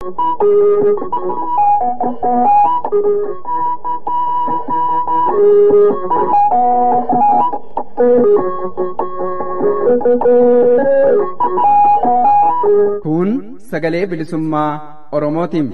Kun sagalee bilisummaa Oromootiin.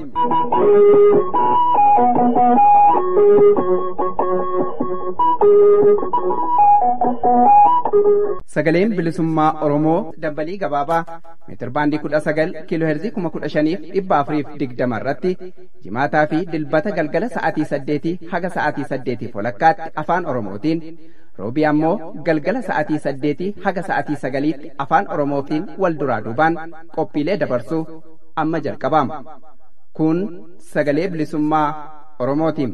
Sagaleen bilisummaa Oromoo dambalii gabaabaa meetirbaandii kudha sagal kiiloo heerzii kuma kudha shaniif dhibba afuriif digdama irratti jimaataa fi dilbata galgala sa'aatii saddeetii haga sa'aatii saddeetiif walakkaatti afaan Oromootiin roobii ammoo galgala sa'aatii saddeetii haga sa'aatii sagaliitti afaan Oromootiin wal duraa duubaan qophiilee dabarsuu amma jalqabama. Kun sagalee bilisummaa Oromootiin.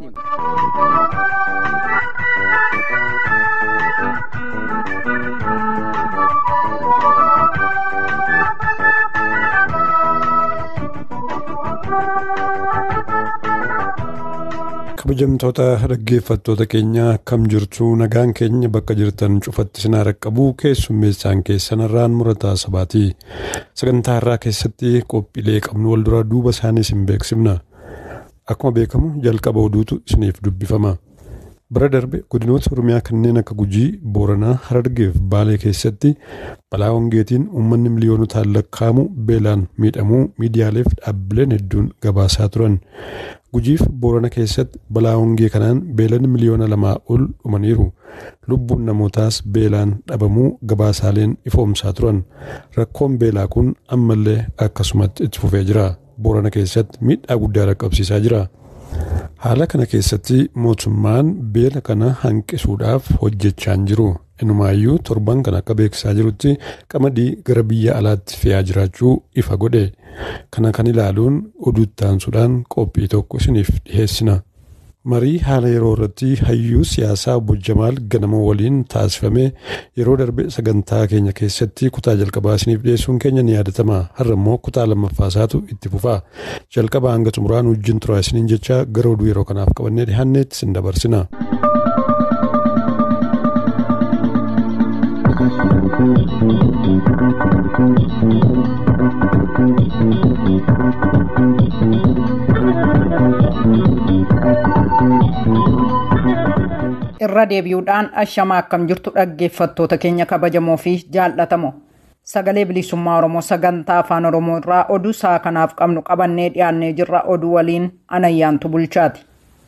kabajamtoota dhaggeeffattoota keenya akkam jirtu nagaan keenya bakka jirtan cufatti sinaa raqqabu keessummeessaan keessanarraan murataa sabaati sagantaa irraa keessatti qophiilee qabnu wal duraa duuba isaanii isin beeksifna akkuma beekamu jalqaba oduutu isiniif dubbifama bara darbe godinoota oromiyaa kanneen akka gujii booranaa harargeef baalee keessatti balaa hongeetiin uummanni miliyoonotaan lakkaa'amu beelaan miidhamuu miidiyaaleef dhaabbileen hedduun gabaasaa turan gujiif boorana keessatti balaa hongee kanaan beelan miliyoona lamaa ol dhumaniiru lubbuun namootaas beelaan dhabamuu gabaasaaleen ifoomsaa turan rakkoon beelaa kun ammallee akkasumatti itti fufee jira boorana keessatti miidhaa guddaa dhaqqabsiisaa jira. haala kana keessatti mootummaan beela kana hanqisuudhaaf hojjechaa jiru inumaayyuu torban kan akka beeksisaa jirutti qamadii gara biyya alaatti fe'aa jiraachuu ifa godhe kana kan ilaaluun oduuttaansuudhaan qophii tokko isiniif dhiheessina. marii haala yeroo irratti hayyuu siyaasaa obbo Jamaal ganama waliin taasifame yeroo darbe sagantaa keenya keessatti kutaa jalqabaa isiniif dhiyeessuun keenya ni yaadatama har'a immoo kutaa lammaffaasaatu itti fufa jalqabaa hanga xumuraan wajjin turaa isiniin jecha gara oduu yeroo kanaaf qabannee dhiyaanneetti isin dabarsina. irra deebi'uudhaan ashamaa akkam jirtu dhaggeeffattoota keenya kabajamoo fi jaallatamoo sagalee bilisummaa oromoo sagantaa afaan oromoo irraa oduu isaa kanaaf qabnu qabannee dhiyaannee jirra oduu waliin anayyaantu bulchaati.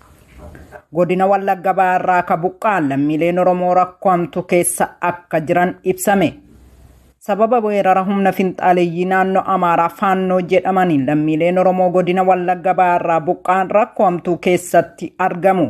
godina wallagga baarraa ka buqqaan lammiileen oromoo rakkoomtu keessa akka jiran ibsame. sababa weerara humna finxaaleeyyii naannoo amaaraa faannoo jedhamaniin lammiileen oromoo godina wallagga baarraa buqqaan rakkoomtuu keessatti argamu.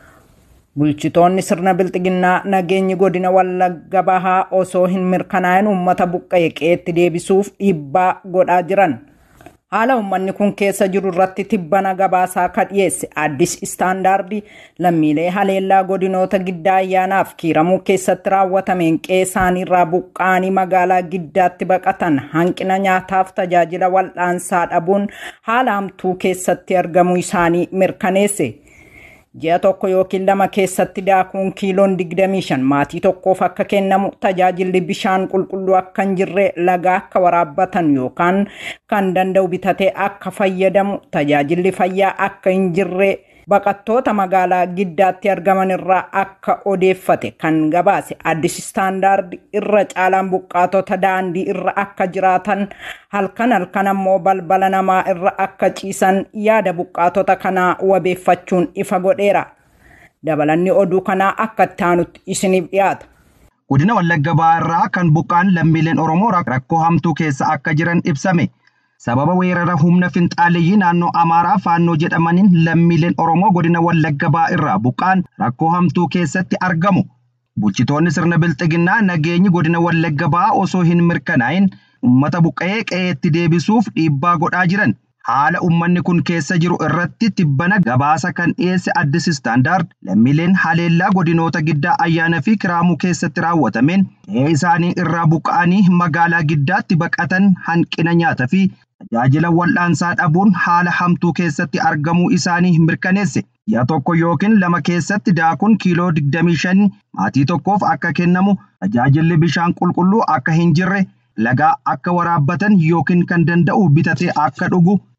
bulchitoonni sirna bilxiginnaa nageenyi godina wallagga bahaa osoo hin mirkanaa'in uummata buqqa'e qe'eetti deebisuuf dhiibbaa godhaa jiran haala uummanni kun keessa jiru irratti tibbana gabaasaa ka dhiyeesse addis istaandaardi lammiilee haleellaa godinoota giddaa ayyaanaaf kiiramuu keessatti raawwatameen qe'ee isaaniirraa buqqaanii magaalaa giddaatti baqatan hanqina nyaataaf tajaajila wal'aansaa dhabuun haala hamtuu keessatti argamuu isaanii mirkaneesse. ji'a tokko yookiin lama keessatti daakuun kiiloon 25 maatii tokkoof akka kennamu tajaajilli bishaan qulqulluu akka hin jirre lagaa akka waraabbatan yookaan kan danda'u bitatee akka fayyadamu tajaajilli fayyaa akka hin jirre baqattoota magaalaa giddaatti argaman irraa akka odeeffate kan gabaase addis istaandaardi irra caalaan buqqaatota daandii irra akka jiraatan halkan halkan ammoo balbala namaa irra akka ciisan yaada buqqaatota kanaa wabeeffachuun ifa godheera dabalanni oduu kanaa akka ittaanutti isiniif dhiyaata. Godina Wallagga Baarraa kan buqqaan lammiileen Oromoo rakkoo hamtuu keessa akka jiran ibsame. sababa weerara humna finxaaleeyyii naannoo amaaraa faannoo jedhamaniin lammiileen oromoo godina wallagga ba'aa irraa buqqaan rakkoo hamtuu keessatti argamu bulchitoonni sirna bilxiginnaa nageenyi godina wallagga ba'aa osoo hin mirkanaa'in ummata buqqa'ee qe'eetti deebisuuf dhiibbaa godhaa jiran haala ummanni kun keessa jiru irratti tibbana gabaasa kan dhiyeesse addis istaandaard lammiileen haleellaa godinoota giddaa ayyaana fi kiraamuu keessatti raawwatameen qe'ee isaanii irraa buqqa'anii magaalaa giddaatti baqatan hanqina nyaata fi tajaajila wal'aansaa dhabuun haala hamtuu keessatti argamuu isaanii mirkaneesse. Ji'a tokko yookiin lama keessatti daakuun kiiloo 25 maatii tokkoof akka kennamu tajaajilli bishaan qulqulluu akka hin jirre lagaa akka waraabbatan yookiin kan danda'u bitatee akka dhugu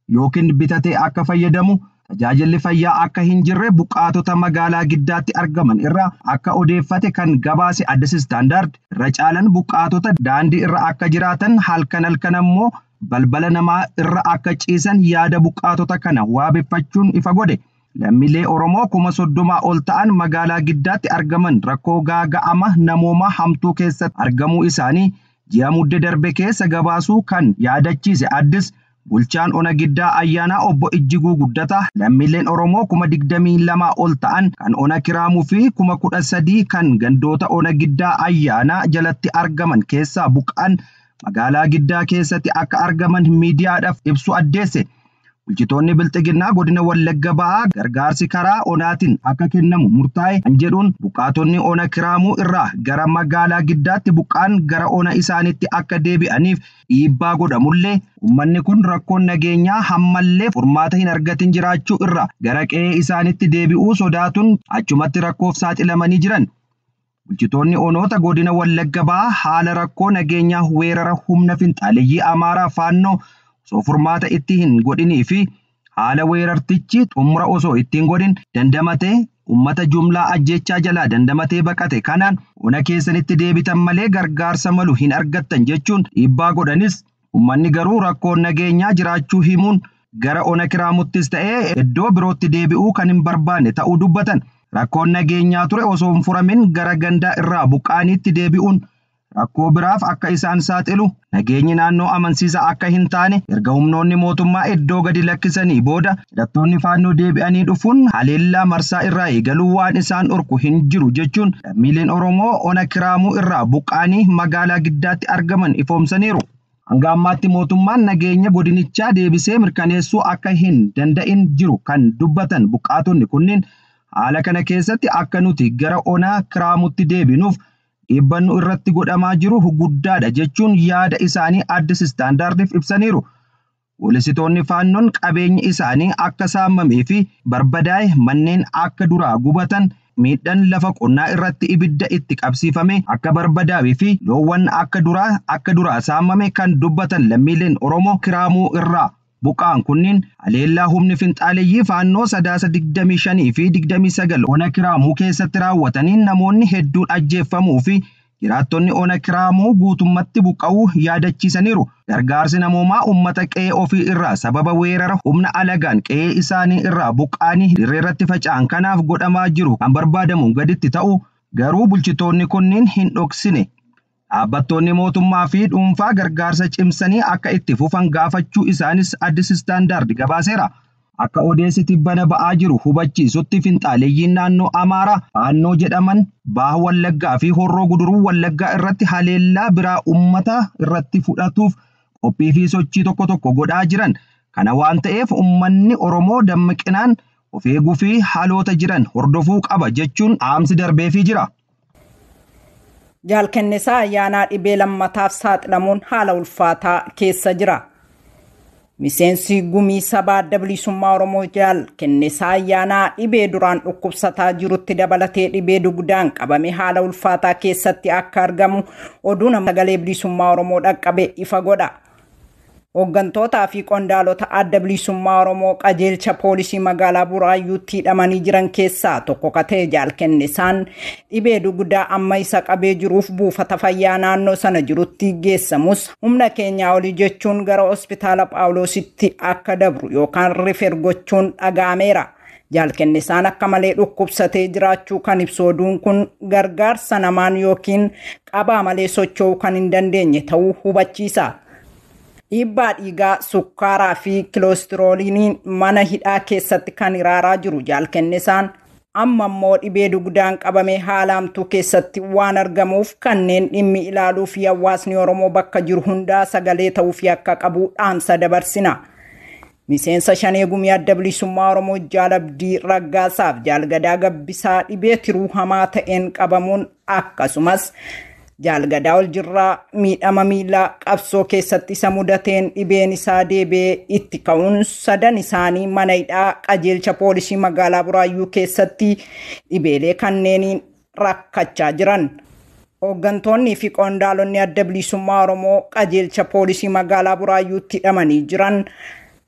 yookiin bitatee akka fayyadamu tajaajilli fayyaa akka hin jirre buqqaatota magaalaa giddaatti argaman irraa akka odeeffate kan gabaase addis istaandaard irra caalan buqqaatota daandii irra akka jiraatan halkan halkan ammoo balbala namaa irra akka ciisan yaada buqqaatota kana waabeffachuun ifa godhe. Lammiilee Oromoo kuma soddomaa ol ta'an magaalaa giddaatti argaman rakkoo gaaga'ama namoomaa hamtuu keessatti argamuu isaanii ji'a mudde darbe keessa gabaasuu kan yaadachiise addis bulchaan ona giddaa ayyaanaa obbo Ijjiguu Guddataa lammiileen Oromoo kuma digdamii lamaa ol ta'an kan ona kiraamuu fi kuma kudha sadii kan gandoota ona giddaa ayyaanaa jalatti argaman keessaa buqqa'an magaalaa giddaa keessatti akka argaman miidiyaadhaaf ibsu addeesse. Bulchitoonni bilxiginnaa godina Wallagga ba'aa gargaarsi karaa onaatiin akka kennamu murtaa'e kan jedhuun buqqaatonni ona kiraamuu irraa gara magaalaa giddaatti buqqaan gara ona isaaniitti akka deebi'aniif dhiibbaa godhamullee uummanni kun rakkoon nageenyaa hammallee furmaata hin argatin jiraachuu irra gara qe'ee isaaniitti deebi'uu sodaatuun achumatti rakkoof saaxilamanii jiran. Bulchitoonni onoota godina Wallagga ba'aa haala rakkoo nageenyaa weerara humna finxaaleyyii Amaaraa faannoo osoo furmaata itti hin godhinii fi haala weerartichi xumura osoo ittiin godhin dandamatee ummata jumlaa ajjechaa jalaa dandamatee baqate kanaan ona keessanitti deebitan malee gargaarsa malu hin argattan jechuun dhiibbaa godhanis ummanni garuu rakkoon nageenyaa jiraachuu himuun gara ona kiraamuttis ta'ee iddoo birootti deebi'uu kan hin barbaanne ta'uu dubbatan rakkoon nageenyaa ture osoo hin furamin gara gandaa irraa buqqaaniitti deebi'uun rakkoo biraaf akka isaan saaxilu nageenyi naannoo amansiisa akka hin taane erga humnoonni mootummaa iddoo gadi lakkisanii booda hidhattoonni faannoo deebi'anii dhufuun haleellaa marsaa irraa eegaluu waan isaan dhorku hin jiru jechuun lammiileen oromoo ona kiraamuu irraa buqqaanii magaalaa giddaatti argaman ifoomsaniiru. Hanga ammaatti mootummaan nageenya godinichaa deebisee mirkaneessuu akka hin danda'in jiru kan dubbatan buqqaatonni kunniin haala kana keessatti akka nuti gara onaa kiraamutti deebinuuf dhiibbannu irratti godhamaa jiru guddaadha jechuun yaada isaanii addis istaandaardiif ibsaniiru. Polisitoonni faannoon qabeenyi isaanii akka saamamee fi barbadaa'e manneen akka duraa gubatan miidhaan lafa qonnaa irratti ibidda itti qabsiifame akka barbadaa'ee fi loowwan akka duraa akka duraa saamame kan dubbatan lammiileen Oromoo kiraamuu irraa buqqaan kunniin haleellaa humni finxaaleyyii faannoo sadaasa digdamii shanii fi digdamii sagal ona kiraamuu keessatti raawwataniin namoonni hedduun ajjeeffamuu fi jiraattonni ona kiraamuu guutummatti buqqa'uu yaadachiisaniiru. Gargaarsi namoomaa uummata qe'ee ofii irraa sababa weerara humna alagaan qe'ee isaanii irraa buqqaanii dirreerratti faca'an kanaaf godhamaa jiru kan barbaadamu gaditti ta'u garuu bulchitoonni kunniin hin dhoksine. Dhaabbattoonni mootummaa fi dhuunfaa gargaarsa cimsanii akka itti fufan gaafachuu isaanis addis istaandaardi gabaaseera. Akka odeessi tibbana ba'aa jiru hubachiisutti finxaaleeyyiin naannoo Amaaraa faannoo jedhaman baha Wallaggaa fi horroo guduruu Wallaggaa irratti haleellaa biraa uummata irratti fudhatuuf qophii fi sochii tokko tokko godhaa jiran. Kana waan ta'eef uummanni Oromoo dammaqinaan of eeguu fi haloota jiran hordofuu qaba jechuun dhaamsi darbeefii jira. Jaalkennisaa ayyaanaa dhibee lammataaf saaxilamuun haala ulfaataa keessa jira. Miseensi gumii sabaa adda bilisummaa Oromoo jaalkennisaa ayyaanaa dhibee duraan dhukkubsataa jirutti dabalatee dhibee dugdaan qabame haala ulfaataa keessatti akka argamu oduu nama sagalee bilisummaa Oromoo dhaqqabe ifa godha. Hooggantootaa fi qondaalota adda bilisummaa Oromoo qajeelcha poolisii magaalaa Buraayyuutti hidhamanii jiran keessaa tokko ka ta'e jaalkennisaan dhibee dugdaa amma isa qabee jiruuf buufata fayyaa naannoo sana jirutti geessamus humna keenyaa olii jechuun gara hospitaala Phaawulositti akka dabru yookaan rifeer gochuun dhaga'ameera. Jaalkennisaan akka malee dhukkubsatee jiraachuu kan ibsu oduun kun gargaarsa namaan yookiin qabaa malee socho'uu kan hin dandeenye ta'uu hubachiisa. dhiibbaa dhiigaa sukkaaraa fi kiloostirooliiniin mana hidhaa keessatti kan hiraaraa jiru jaalkennisaan amma immoo dhibee dugdaan qabamee haalaamtuu keessatti waan argamuuf kanneen dhimmi ilaaluu fi hawaasni oromoo bakka jiru hundaa sagalee ta'uu fi akka qabu dhaamsa dabarsina. Miseensa shanee gumii adda bilisummaa Oromoo jaalabdii raggaasaaf jaalgadaa gabbisaa dhibee tiruu hamaa ta'een qabamuun akkasumas jaalgadaa ol jirraa miidhama miilaa qabsoo keessatti isa mudateen dhibeen isaa deebi'ee itti ka'uun sadan isaanii mana hidhaa qajeelcha poolisii magaalaa buraayyuu keessatti dhibeelee kanneeniin rakkachaa jiran. Hooggantoonnii fi qondaalonni adda bilisummaa Oromoo qajeelcha poolisii magaalaa buraayyuutti hidhamanii jiran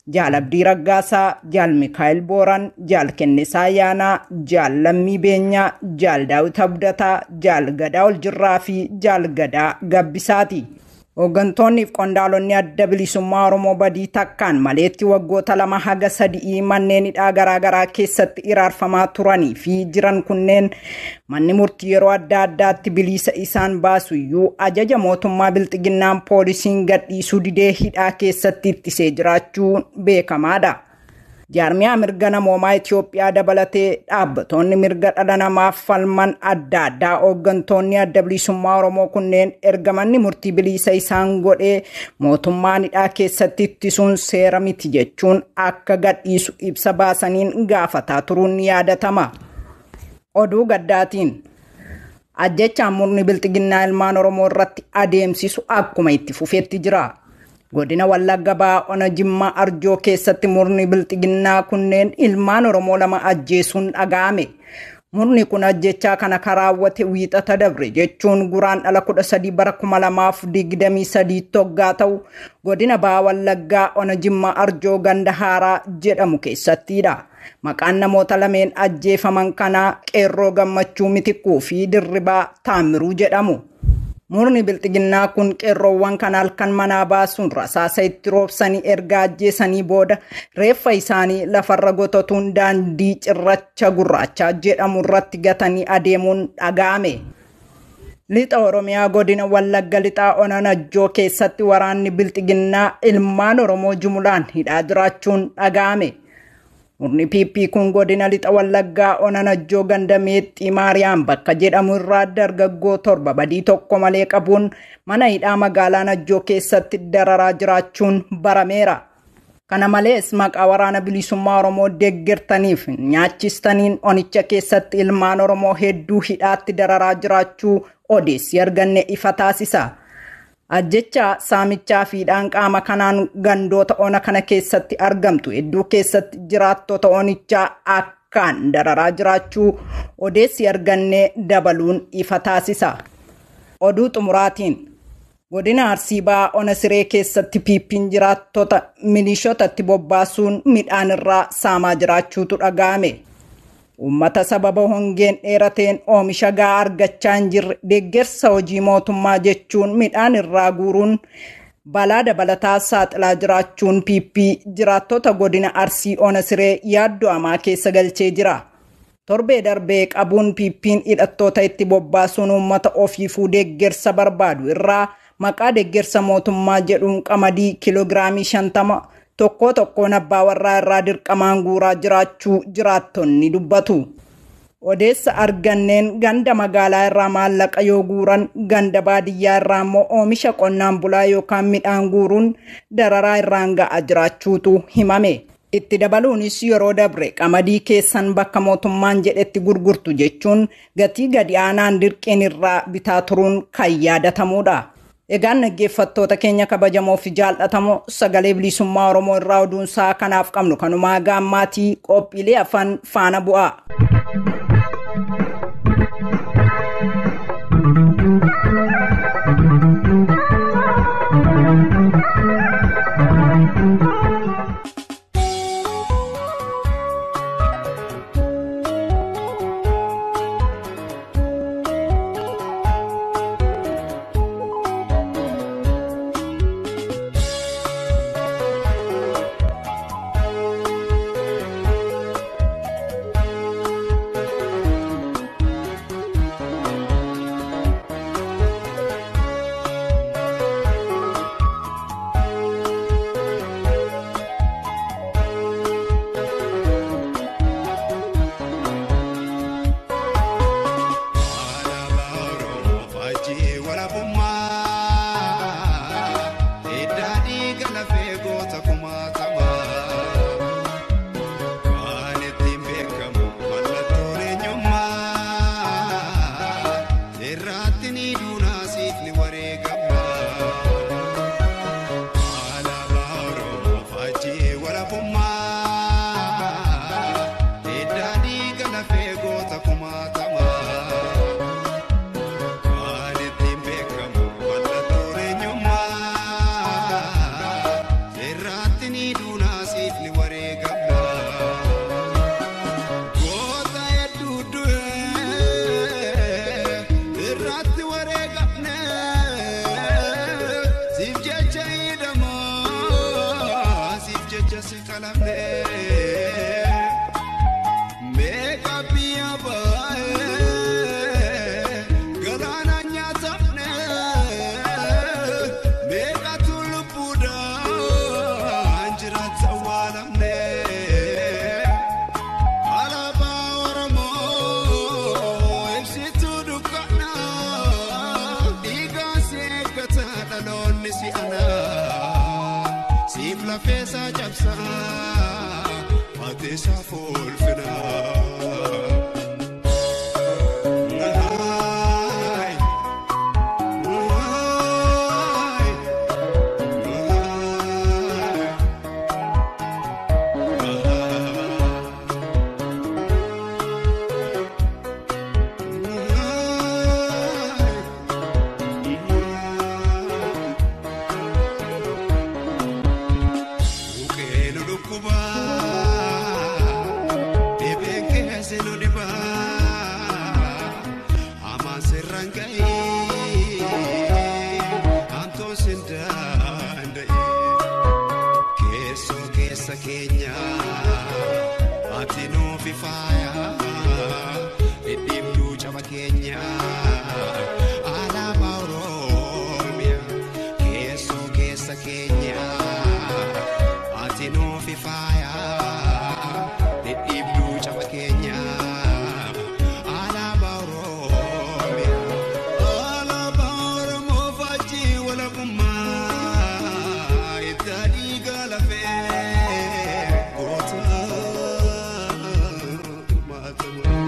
jaal Abdii Raggaasaa, jaal Mikaa'el Booran, jaal Kennisaa Ayyaanaa, jaal Lammii Beenyaa, jaal Daawit Abdataa, jaal Gadaa Oljirraa fi jaal Gadaa Gabbisaati. Hooggantoonni fi qondaalonni adda bilisummaa Oromoo badii takkaan maleetti waggoota lama haga sadii manneen hidhaa garaagaraa keessatti iraarfamaa turanii fi jiran kunneen manni murtii yeroo adda addaatti bilisa isaan baasu iyyuu ajaja mootummaa bilxiginnaan poolisiin gadhiisuu didee hidhaa keessatti ittisee jiraachuun beekamaadha. jaarmiyaa mirga namoomaa Itoophiyaa dabalatee dhaabbatoonni mirga dhala namaaf falman adda addaa hooggantoonni adda bilisummaa Oromoo kunneen erga manni murtii bilisa isaan godhee mootummaan hidhaa keessatti ittisuun seera miti jechuun akka gadhiisu ibsa baasaniin gaafataa turuun ni yaadatama. Oduu gaddaatiin ajjechaan murni bilxiginnaa ilmaan Oromoo irratti adeemsisu akkuma itti fufeetti jira. godina wallagga ba'aa ona jimmaa arjoo keessatti murni bilxiginnaa kunneen ilmaan oromoo lama ajjeesuun dhaga'ame murni kun ajjechaa kana karaawwate wiixata dabre jechuun guraan dhala kudha sadii bara kuma lamaaf digdamii sadii toggaa ta'u godina ba'aa wallaggaa ona jimmaa arjoo ganda haaraa jedhamu keessattidha. Maqaan namoota lameen ajjeefaman kanaa qeerroo gammachuu mitikuu fi dirribaa taamiruu jedhamu. Murni bilxiginnaa kun qeerroowwan kan halkan manaa baasuun rasaasa itti roobsanii erga ajjeesanii booda reeffa isaanii lafarra gotatuun daandii cirracha gurraachaa jedhamu irratti gatanii adeemuun dhaga'ame. Lixa Oromiyaa godina Wallagga lixaa Onanajjoo keessatti waraanni bilxiginnaa ilmaan Oromoo jumulaan hidhaa jiraachuun dhaga'ame. Murni PP kun godina lixa wallaggaa onanajjoo ganda meexxii maariyaam bakka jedhamu irraa dargaggoo torba badii tokko malee qabuun mana hidhaa magaalaa najjoo keessatti dararaa jiraachuun barameera. Kana malees maqaa waraana bilisummaa Oromoo deeggartaniif nyaachistaniin onicha keessatti ilmaan Oromoo hedduu hidhaatti dararaa jiraachuu odeessi arganne ifa taasisa. ajjechaa saamichaa fi qaama kanaan gandoota ona kana keessatti argamtu hedduu keessatti jiraattota onichaa akkaan dararaa jiraachuu odeessi argannee dabaluun ifa taasisa. Oduu xumuraatiin godina arsii ba'aa ona siree keessatti piippiin jiraattota milishootatti bobbaasuun midhaan irraa saamaa jiraachuutu dhaga'ame. Uummata sababa hongeen dheerateen oomisha gahaa argachaa hin jirre deeggarsa hojii mootummaa jechuun midhaan irraa guuruun balaa dabalataa saaxilaa jiraachuun piippii jiraattota godina arsii ona siree yaaddoo hamaa keessa galchee jira. Torbee darbee qabuun piippiin hidhattoota itti bobbaasuun uummata ofiifuu deeggarsa barbaadu irraa maqaa deeggarsa mootummaa jedhuun qamadii kiloogiraamii shantama tokko tokkoon abbaa warraa irraa dirqamaan guuraa jiraachuu jiraattonni dubbatu. Odeessa arganneen ganda magaalaa irraa maallaqa yoo guuran ganda baadiyyaa irraa immoo oomisha qonnaan bulaa yookaan midhaan guuruun dararaa irraan ga'a jiraachuutu himame. Itti dabaluunis yeroo dabre qamadii keessan bakka mootummaan jedhetti gurgurtu jechuun gatii gadi aanaan dirqiin irraa bitaa turuun kan yaadatamudha. Egaan dhaggeeffattoota keenya kabajamoo fi jaallatamoo sagalee bilisummaa Oromoo irraa oduunsaa kanaaf qabnu kanumaa gaammaatii qophiilee afaan faana bu'aa. humni si anaa siif lafeesaa cabsaa mateesaa foolfinaa. Mukeenu dhukkubaa dhibeen keessa nu dhibaa hamaan sirraan ga'ee hantoo sin danda'e keessoo keessa keenya ati nuufi faaya dhidhiibduu caba keenya alaabaa oromiyaa keessoo keessa keenya. ati nuufi faaya dhidhiibduu caba keenya alaabaa oromiyaa alaabaa oromoo faajjii walabummaa itti dhiiga lafee goota maatamaa.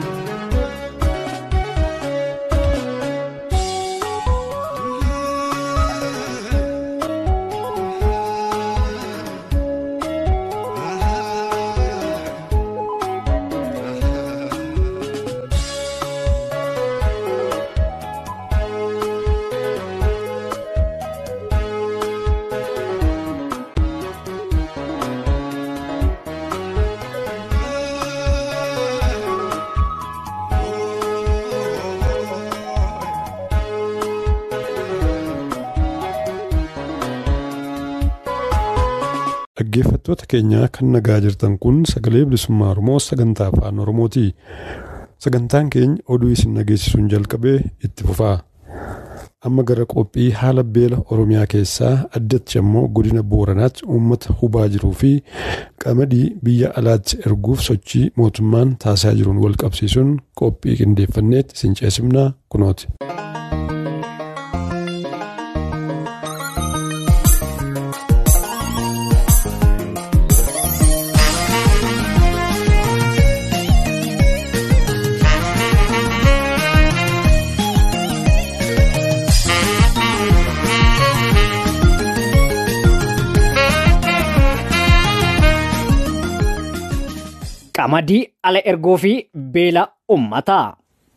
Dhaggeeffattoota keenyaa kan nagaa jirtan kun sagalee bilisummaa Oromoo sagantaa afaan Oromooti. Sagantaan keenya oduu isin dhageessisuun jalqabee itti fufaa. Amma gara qophii haala beela Oromiyaa keessaa addatti immoo godina Booranaatti uummata hubaa jiruu fi qamadii biyya alaatti erguuf sochii mootummaan taasisaa jiruun wal qabsiisuun qophii qindeeffanneetti isin ceesifnaa kunooti. qamadii ala ergoo fi beela ummataa.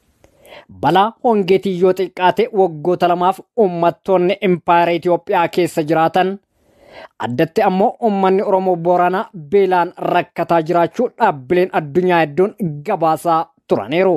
Balaa hongeetii yoo xiqqaate waggoota lamaaf uummattoonni impaayera Itoophiyaa keessa jiraatan addatti ammoo uummanni Oromoo Booranaa beelaan rakkataa jiraachuu dhaabbileen addunyaa hedduun gabaasaa turaniiru.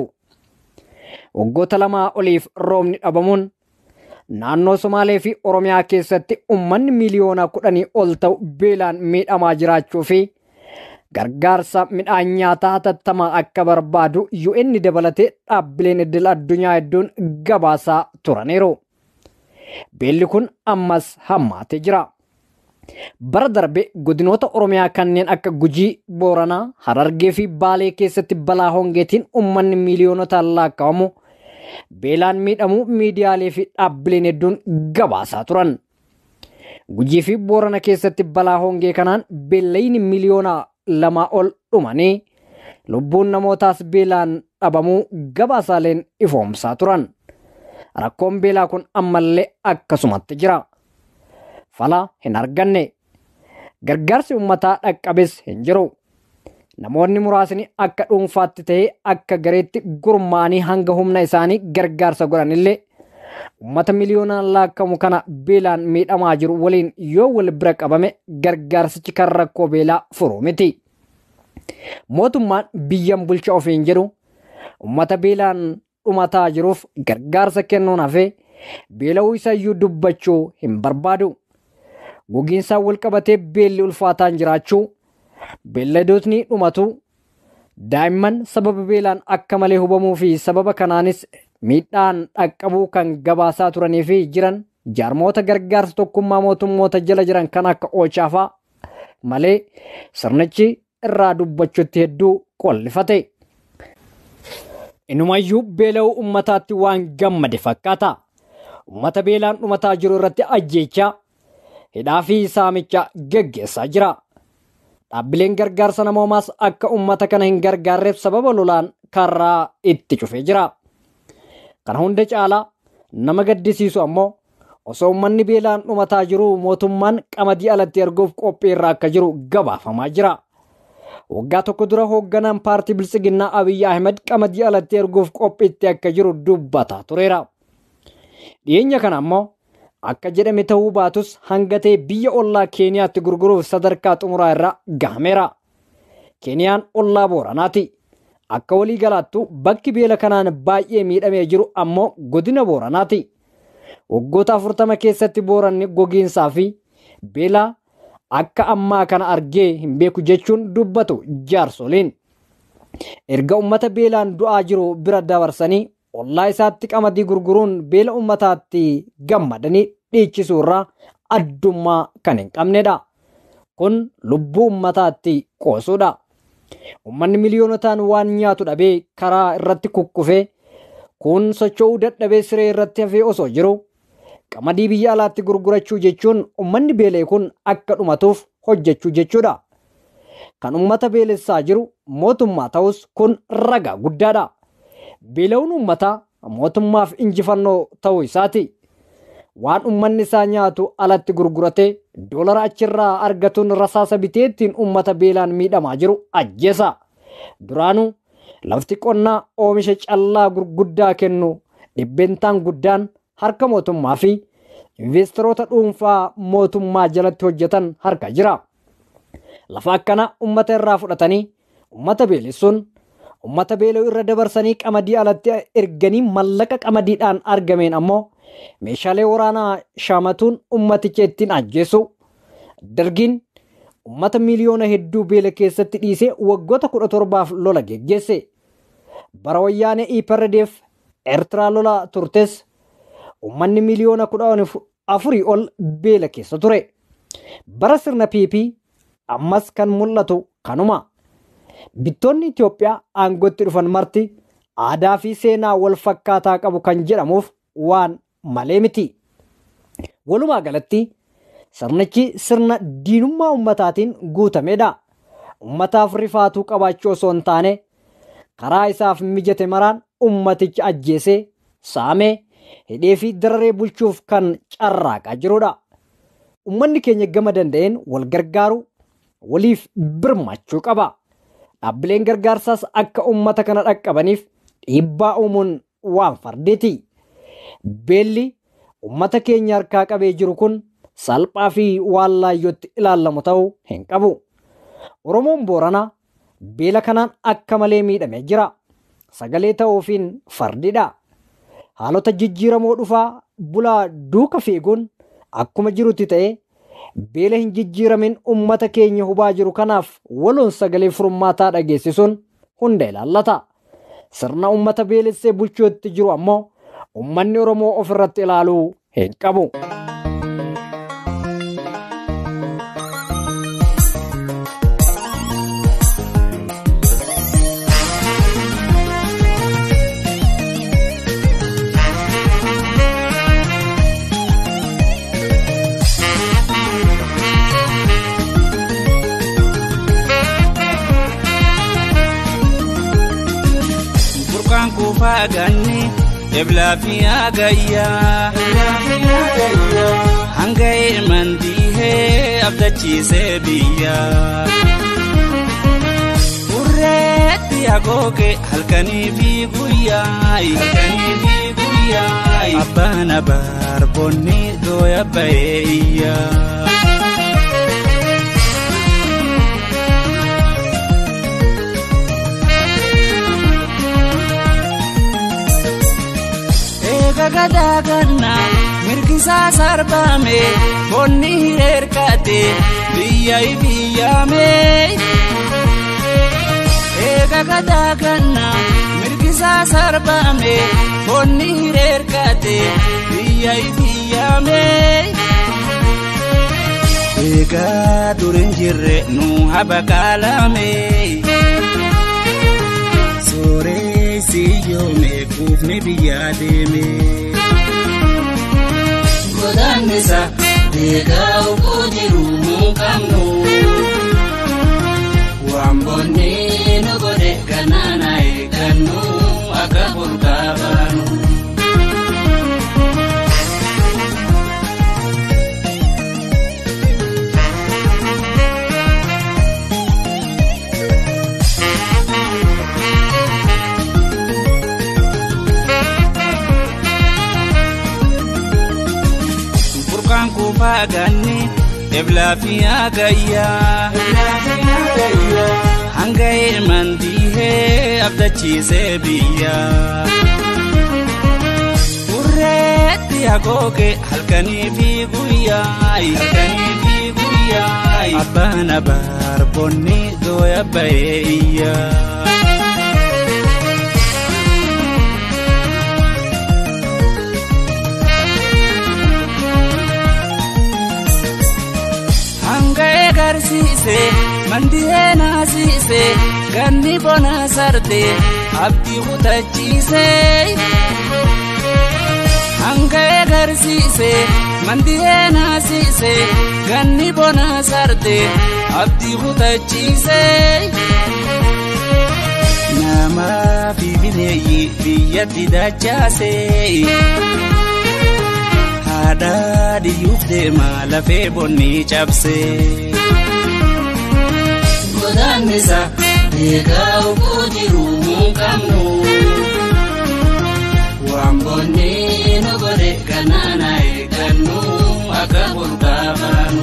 Waggoota lamaa oliif roobni dhabamuun naannoo Somaalee fi Oromiyaa keessatti uummanni miliyoona kudhanii ol ta'u beelaan miidhamaa jiraachuu fi gargaarsa midhaan nyaataa hatattamaa akka barbaadu UN dabalatee dhaabbileen idil addunyaa hedduun gabaasaa turaniiru. Beelli kun ammas hammaatee jira. Bara darbe godinoota Oromiyaa kanneen akka Gujii, Booranaa, Harargee fi Baalee keessatti balaa hongeetiin uummanni miiliyoonotaan lakkaa'amu beelaan miidhamuu miidiyaalee fi dhaabbileen hedduun gabaasaa turan. Gujii fi Boorana keessatti balaa hongee kanaan beellayni miliyoona lamaa ol dhumanii lubbuun namootaas beelaan dhabamuu gabaasaaleen ifoomsaa turan. Rakkoon beelaa kun ammallee akkasumatti jira. Fala hin arganne. Gargaarsi uummataa dhaqqabes hin jiru. Namoonni muraasni akka dhuunfaatti ta'ee akka gareetti gurmaa'anii hanga humna isaanii gargaarsa godhanillee uummata miliyoonaan laakkamu kana beelaan miidhamaa jiru waliin yoo wal bira qabame gargaarsichi kan rakkoo beelaa furu miti. Mootummaan biyyan bulcha ofiin jedhu uummata beelaan dhumataa jiruuf gargaarsa kennuun hafee beela'uu isayyuu dubbachuu hin barbaadu. Gogiinsaan wal qabatee beelli ulfaataan jiraachuu beelladootni dhumatu daa'imman sababa beelaan akka malee hubamuu fi sababa kanaanis miidhaan dhaqqabuu kan gabaasaa turanii fi jiran jaarmoota gargaarsa tokkummaa mootummoota jala jiran kan akka oolchaafaa malee sirnichi irraa dubbachuutti hedduu qollifate. Inumayyuu beela'uu ummataatti waan gammade fakkaata. Ummata beelaan dhumataa jiru irratti ajjeechaa hidhaa fi saamicha geggeessaa jira. Dhaabbileen gargaarsa namoomaas akka uummata kana hin gargaarreef sababa lolaan karraa itti cufee jira. Kana hunda caalaa nama gaddisiisu ammoo osoo uummanni beelaan dhumataa jiru mootummaan qamadii alatti erguuf qophii irra akka jiru gabaafamaa jira. Waggaa tokko dura hoogganaan paartii Biltsiginnaa Abiyyi Ahmed qamadii alatti erguuf qophiitti akka jiru dubbataa tureera. Dhiyeenya kana ammoo akka jedhame ta'uu baatus hangatee biyya ollaa Keeniyaatti gurguruuf sadarkaa xumuraa irra gahameera. Keeniyaan ollaa Booranaati. Akka walii galaattu bakki beela kanaan baay'ee miidhamee jiru ammoo godina Booranaati. Waggoota afurtama keessatti booranni gogiinsaa fi beelaa akka ammaa kana argee hin beeku jechuun dubbatu jaarsoliin. Erga uummata beelaan du'aa jiru bira dabarsanii ollaa isaatti qamadii gurguruun beela uummataatti gammadanii dhiichisuu irraa addummaa kan hin qabnedha. Kun lubbuu uummataatti qoosuudha. Uummanni miliyoonotaan waan nyaatu dhabee karaa irratti kukkufee kun socho'uu dadhabee siree irratti hafee osoo jiru qamadii biyya alaatti gurgurachuu jechuun uummanni beelee kun akka dhumatuuf hojjechuu jechuudha. Kan uummata beelessaa jiru mootummaa ta'us kun ragaa guddaadha. Beela'uun uummataa mootummaaf injifannoo ta'uu isaati. Waan uummanni isaa nyaatu alatti gurguratee doolara achirraa argatuun rasaasa biteettiin uummata beelaan miidhamaa jiru ajjeesa. Duraanuu lafti qonnaa oomisha callaa gurguddaa kennu dhibbeentaan guddaan harka mootummaa fi investoroota dhuunfaa mootummaa jalatti hojjetan harka jira. Lafa akkana uummata irraa fudhatanii uummata beelessuun uummata beela'uu irra dabarsanii qamadii alatti erganii mallaqa qamadiidhaan argameen ammoo meeshaalee waraanaa shaamatuun ummaticha ittiin ajjeesu. Dargiin ummata miliyoona hedduu beela keessatti dhiisee waggoota kudha torbaaf lola geggeesse. Bara wayyaanee IPRDF Eertiraa lola turtes ummanni miliyoona kudha afurii ol beela keessa ture. Bara sirna PP ammas kan mul'atu kanuma. Bittoonni Itoophiyaa aangootti dhufan marti aadaa fi seenaa wal fakkaataa qabu kan jedhamuuf waan malee miti. Walumaa galatti sirnichi sirna diinummaa ummataatiin guutamedha. Ummataaf rifaatuu qabaachuu osoo hin taane karaa isaaf mijate maraan ummaticha ajjeesee saamee hidhee fi dararee bulchuuf kan carraaqaa jirudha. Ummanni keenya gama danda'een wal gargaaru waliif birmachuu qaba. Dhaabbileen gargaarsaas akka ummata kana dhaqqabaniif dhiibbaa uumuun waan fardeeti. Beelli ummata keenya harkaa qabee jiru kun salphaa fi waan laayyootti ilaallamu ta'uu hin qabu. Oromoon Booranaa beela kanaan akka malee miidhamee jira. Sagalee ta'uufiin fardidha. Haalota jijjiiramoo dhufaa bulaa duuka fiiguun akkuma jirutti ta'ee beela hin jijjiiramin ummata keenya hubaa jiru kanaaf waloon sagalee furmaataa dhageessisuun hunda ilaallata. Sirna ummata beelessee bulchuutti jiru ammoo ummanni Oromoo ofirratti ilaaluu hin qabu. Burqaan kuufaa ganni eblaa fi hagayyaa. Hanga ilmaan diihee abdachiisee biyya. Burreetti agooge halkanii fi guyyaa. Halkanii fi guyyaa. Abbaan abaarboonni dooya ba'ee iyyaa. gagadaganna mirgisaa sarbame bonni hireerkate biyyai biyyame gagadaganna mirgisaa sarbame bonni hireerkate biyyai biyyame eegaa durin jirre nu habakaalame sooree siyyoome kuufni biyyaa deeme. Godaannisa deegaa qabnu. Wambonni nu godhe ganana eeggannu akka burqaa baanu. Burqaan kuufaa ganne eblaa fi hagayyaa. Hanga ilmaan diihee abdachiisee biyya. Urreetti hagooge halkanii fi guyyaa. Halkanii fi guyyaa. Abbaan abaarbonni dooya bahee iyyaa. hanga egarsiise mandihee naasiise ganni bona sarte abdii kutachiise hanga egarsiise mandihee naasiise ganni bona sarte abdii kutachiise namaa fi bineeyyi biyyatti dachaase. haadha diyyuuf deema lafee bonni cabse. Godaannisa eegaa oguu jiru mun qabnu. Waan bonni nu godhe ganana eeggannu akka burqaa baanu.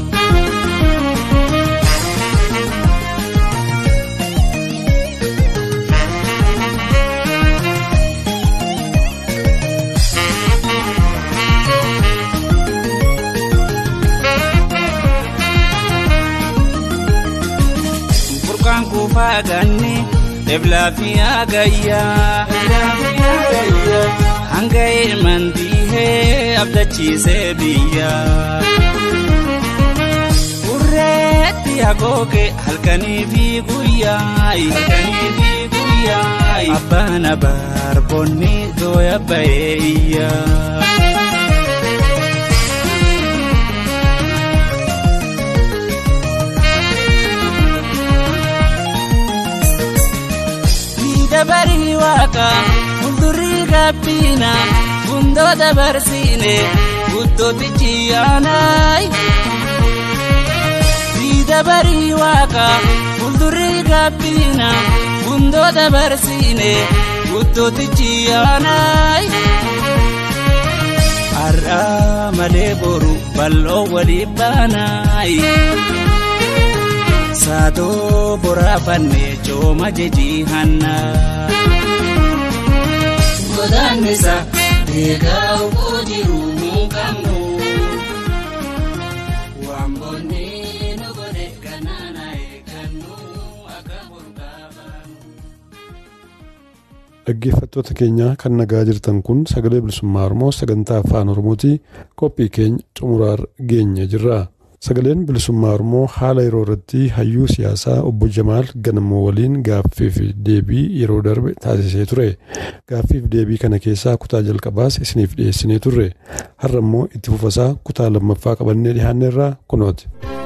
burqaan kuufaa ganne eblaa fi hagayyaa. Hanga ilmaan diihee abdachiisee biyya. Urreetti hagooge halkanii fi guyyaa. Halkanii fi guyyaa. Abbaan abaarbonni dooya bahee iyyaa. dabarii waaqa fuuldurii gaabbiina gundoo dabarsiine guddootichi yaanaay. dabarii waaqa fuuldurii gaabbiina gundoo dabarsiine guddootichi yaanaay. Har'aa malee boru bal'oo walii baanaay. Saatoo boraafanne cooma jejii hanna. Godaannisa eegaa oguu jiru mun qabnu. Waan bonni nu godhe ganana eeggannu akka burqaa baanu. Dhaggeeffattoota keenya kan nagaa jirtan kun sagalee bilisummaa Oromoo sagantaa afaan Oromooti qophii keenya xumuraarra geenye jirra. Sagaleen bilisummaa Oromoo haala yeroo irratti hayyuu siyaasaa obbo Jamaal Ganamoo waliin gaaffiif deebii yeroo darbe taasisee ture. Gaaffiif deebii kana keessaa kutaa jalqabaas isiniif dhiyeessinee turre. Har'a immoo itti fufasaa kutaa lammaffaa qabannee dhiyaanne irraa kunooti.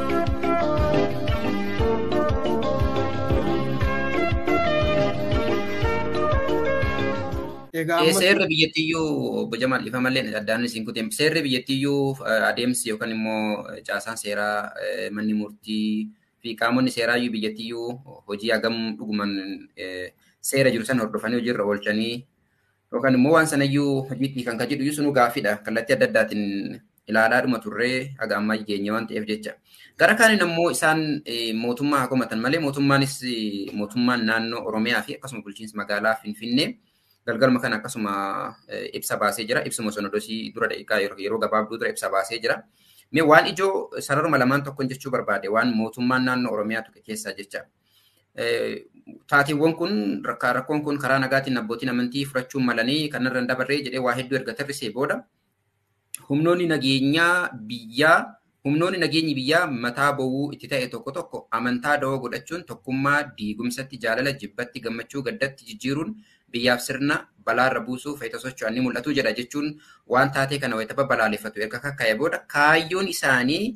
Seerri biyyattiyyuu obbo Jamaal ifa malee addaan isin kuteem. Seerri biyyattiyyuu adeemsi yookaan immoo caasaan seeraa manni murtii fi qaamonni seeraayyuu biyyattiyyuu hojii hagam dhuguman seera jiru san hordofanii hojiirra oolchanii yookaan immoo waan sanayyuu hojiitti kan kan jedhu sunuu gaaffiidha. Kallattii adda addaatiin ilaalaa dhuma turree haga ammaa geenye waan ta'eef jecha. Gara kaaniin ammoo isaan mootummaa haa komatan malee mootummaanis mootummaan naannoo Oromiyaa fi akkasuma bulchiinsa magaalaa Finfinnee galgalma kana akkasuma ibsa baasee jira. Ibsuma sonodosii dura daqiiqaa yeroo gabaabduu dura ibsa baasee jira. Mee waan ijoo sararuma lamaan tokkoon jechuu barbaade waan mootummaan naannoo Oromiyaa tuqe keessaa jecha. Taateewwan kun rakkoon kun karaa nagaatiin abbootiin amantii furachuun malanii kanarra hin dabarree jedhee waa hedduu erga tarrisee booda humnoonni nageenyaa biyyaa humnoonni nageenyi biyyaa mataa bowwuu itti ta'e tokko tokko amantaa dawoo godhachuun tokkummaa diigumsatti jaalala jibbatti gammachuu gaddatti jijjiiruun biyyaaf sirna balaarra buusuuf fayita socho'an ni mul'atu jedha jechuun waan taatee kana wayitaba balaaleffatu erga kakka'e booda kaayyoon isaanii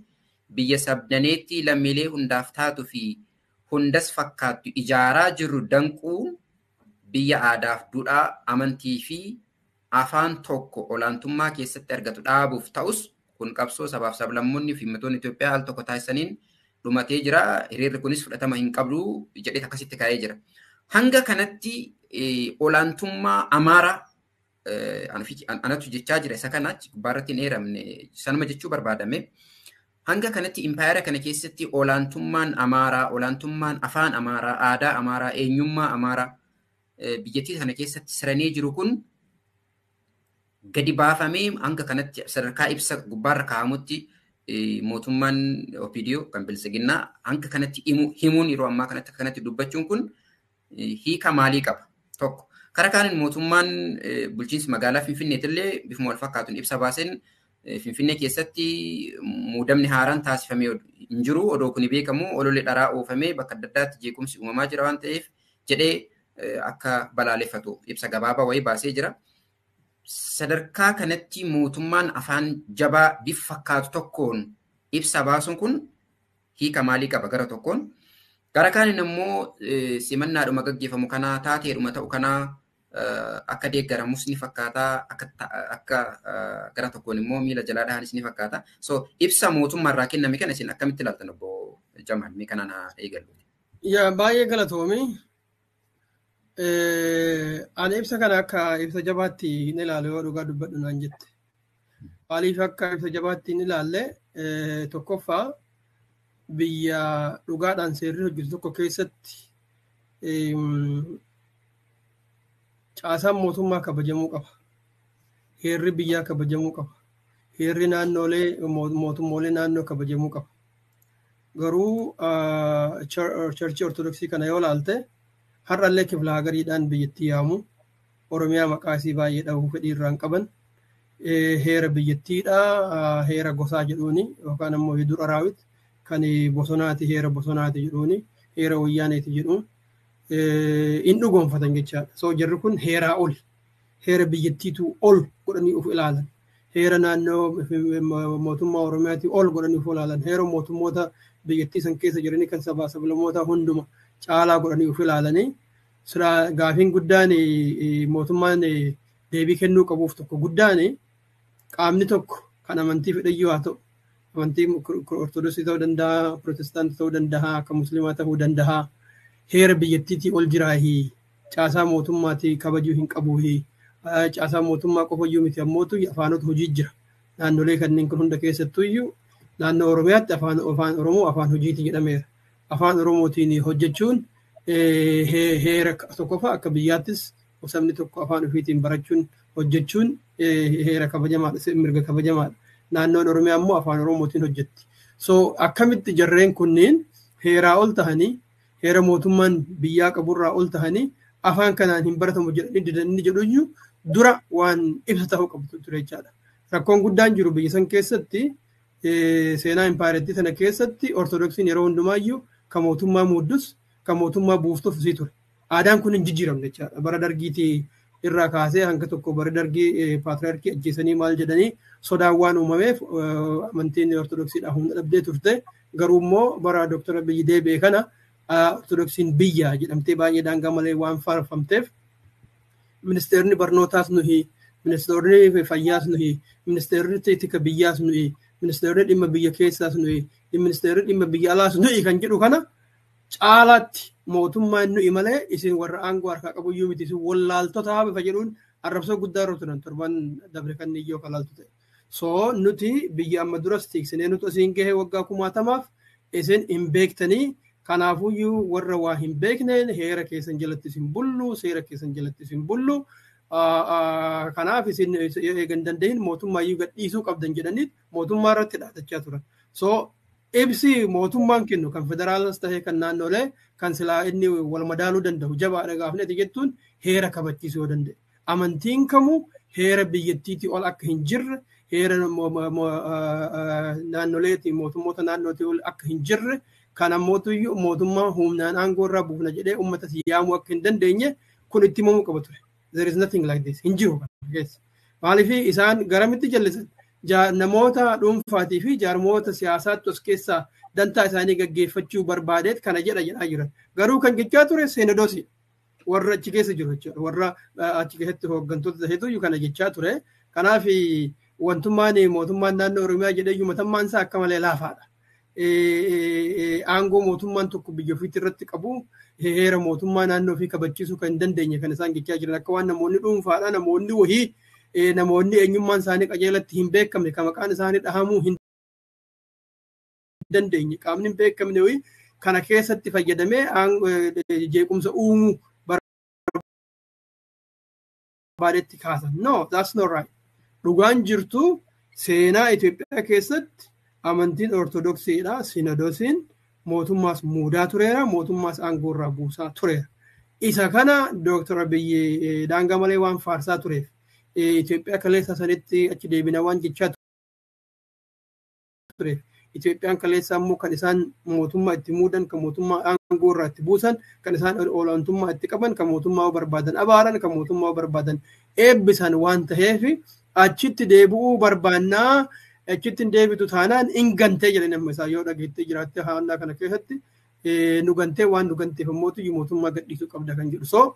biyya sabdaneetti lammiilee hundaaf taatu fi hundas fakkaattu ijaaraa jirru danquun biyya aadaaf duudhaa amantii fi afaan tokko olaantummaa keessatti argatu dhaabuuf ta'us kun qabsoo sabaaf sablammoonni fi uummattoonni Itoophiyaa al tokko taasisaniin dhumatee jira. Hiriirri kunis fudhatama hin qabdu jedhee akkasitti kaa'ee jira. Hanga kanatti olaantummaa amaaraa anatu jechaa jira isa kana gubbaarratti hin eeramne sanuma jechuu barbaadame. Hanga kanatti impaayera kana keessatti olaantummaan amaaraa, olaantummaan afaan amaaraa, aadaa amaaraa, eenyummaa amaaraa biyyattii kana keessatti siranii jiru kun gadi baafamee hanga kanatti sadarkaa ibsa gubbaarra kaa'amutti mootummaan OPDO kan bilisiginnaa hanga kanatti himuun yeroo ammaa kanatti kanatti dubbachuun kun hiika maalii qaba tokko. Karaa kaaniin mootummaan bulchiinsi magaalaa Finfinneetillee bifuma wal fakkaatuun ibsa baaseen Finfinnee keessatti muudamni haaraan taasifamee hin jiru. Odoo kun beekamu ololee dharaa oofamee bakka adda addaatti jeequmsi uumamaa jira waan ta'eef jedhee akka balaaleffatu ibsa gabaabaa wayii baasee jira. Sadarkaa kanatti mootummaan afaan jabaa bifa fakkaatu tokkoon ibsa baasuun kun hiika maalii qaba gara tokkoon. Gara kaaniin immoo simannaadhuma gaggeeffamu kanaa taateedhuma ta'u kanaa akka deeggaramus ni fakkaata akka gara tokkoon immoo miila jalaa dhahanis ni fakkaata. So ibsa mootummaarraa kenname kana isin akkamitti ilaaltan obbo Jamal mee kanaan haa eegallu. Yaa baay'ee galatoomi. Ani ibsa kana akka ibsa jabaatti hin ilaalle yoo dhugaa dubbadhu naan jette. Maaliif akka ibsa jabaatti hin ilaalle tokkoffaa biyya dhugaadhaan seerri hojjetu tokko keessatti caasaan mootummaa kabajamuu qaba. Heerri biyyaa kabajamuu qaba. Heerri naannoolee mootummoolee naannoo kabajamuu qaba. Garuu charchii ortodoksii kana yoo ilaalte har'allee kifla hagariidhaan biyyattii yaamu oromiyaa maqaa isii baay'ee dhabuu fedhii irraan qaban heera biyyattiidha heera gosaa jedhuuni yookaan ammoo hidur araawit kan bosonaati heera bosonaati jedhuuni heera wayyaaneeti jedhuun in dhugoonfatan jechaadha. So jarri kun heeraa ol heera biyyattiitu ol godhanii uf ilaalan heera naannoo mootummaa oromiyaati ol godhanii uf ilaalan heera mootummoota biyyattii san keessa jiranii kan sabaa sablamoota hunduma caalaa godhanii uf ilaalanii sira gaafiin guddaan mootummaan deebii kennuu qabuuf tokko guddaan qaamni tokko kan amantii fedhayyuu haa ta'u amantii ortodoksii ta'uu danda'a pirootestaantii ta'uu danda'a akka musliimaa ta'uu danda'a heera biyyattiitii ol jiraahi caasaa mootummaatii kabajuu hin qabuuhi caasaa mootummaa qofayyuu miti ammootu afaanota hojii jira naannolee kanneen kun hunda keessattuu iyyuu naannoo oromiyaatti afaan oromoo afaan hojiiti jedhameera afaan oromootiin hojjechuun heera tokkoffaa akka biyyaattis sabni tokko afaan ofiitiin barachuun hojjechuun heera kabajamaadha mirga kabajamaadha naannoon oromiyaa immoo afaan oromootiin hojjetti so akkamitti jarreen kunniin heeraa ol tahanii heera mootummaan biyyaa qaburraa ol tahanii afaan kanaan hin baratamu jedhanii didanii jedhuyyuu dura waan ibsa ta'uu qabdu ture jechaadha. Rakkoon guddaan jiru biyya san keessatti seenaa impaarettii sana keessatti ortodoksiin yeroo hundumaayyuu kan mootummaa muuddus kan mootummaa buuftuuf isii ture. Aadaan kun hin jijjiiramne jechaadha. Bara dargiitii irraa kaasee hanga tokko bara dargii paatriyaarkii ajjeesanii maal jedhanii sodaan waan uumameef amantiin ortodoksiidhaan humna dhabdee turte garuu immoo bara dooktar Abiyyi deebi'e kana ortodoksiin biyya jedhamtee baay'ee daangaa malee waan faarfamteef ministeerri barnootaas nuyi ministeerri fayyaas nuyi ministeerri tika biyyaas nuyi ministeerri dhimma biyya keessaas nuyi ministeerri dhimma biyya alaas nuyi kan jedhu kana caalaatti mootummaan nuyi malee isin warra aangoo harkaa qabuyyuu miti isin wallaaltota bifa jedhuun arrabsoo guddaa irra turan torban dabre kan iyyoo kalaaltu ta'e. So nuti biyya amma duras tiiksinee nuti asiin gahee waggaa kumaatamaaf isin hin beektanii kanaafuyyuu warra waa hin beekneen heera keessan jalatti isin bullu seera keessan jalatti isin bullu kanaaf isin eegan danda'in mootummaa iyyuu gadhiisuu qabdan jedhanii mootummaa irratti dhaadachaa turan. So ibsi mootummaan kennu kan federaalas tahee kan naannolee kan silaa inni wal madaaluu danda'u jabaadha gaafneti jettuun heera kabachiisuu yoo danda'e. Amantiin kamuu heera biyyattiitii ol akka hin jirre heera naannoleetii mootummoota naannootii ol akka hin jirre kan ammootu mootummaa humnaan aangoo irraa buufna jedhee uummata yaamuu akka hin dandeenye kun itti himamuu qaba ture. There is nothing like this. Hin jiru keessa. Maaliif isaan garamitti jallisan namoota dhuunfaatii fi jaarmoota siyaasaatti os keessaa dantaa isaanii gaggeeffachuu barbaadeet kana jedha jedhaa jiran. Garuu kan jechaa ture seenadosi warra achi keessa jiru jechuudha. Warra achi keessatti hooggantoota ta'etu kana jechaa ture. Kanaaf wantummaan mootummaan naannoo Oromiyaa jedhee matammaan isaa akka malee laafaadha. Aangoo mootummaan tokko biyya ofiitti irratti qabu heera mootummaa naannoo ofii kabachiisuu kan hin dandeenye kan isaan jechaa jiran akka waan namoonni dhuunfaadha namoonni wahii namoonni eenyummaan isaanii qajeelatti hin beekamne kan maqaan isaanii dhahamuu hin dandeenye qaamni hin beekamne wayii kana keessatti fayyadamee jeequmsa uumuu barbaadetti kaasan. No, that's not right. Dhugaan jirtu seenaa Itoophiyaa keessatti amantiin ortodoksiidha. Sinodosiin mootummaas muudaa tureera. Mootummaas aangoo irraa buusaa tureera. Isa kana Dooktar Abiyyi daangaa malee waan faarsaa tureef Itoophiyaa kaleessa sanitti achi deebina waan jechaa tureef Itoophiyaan kaleessa immoo kan isaan mootummaa itti muudan kan mootummaa aangoo irraa itti buusan kan isaan olaantummaa itti qaban kan mootummaa barbaadan abaaran kan mootummaa barbaadan eebbisan waan ta'eef achitti deebi'uu barbaannaa achitti hin deebitu taanaan hin gantee jedhan amma isaa yoo dhageettee jiraatte haannaa kana keessatti nu gantee waan nu ganteef immoo mootummaa gadhiisuu qabda kan jedhu so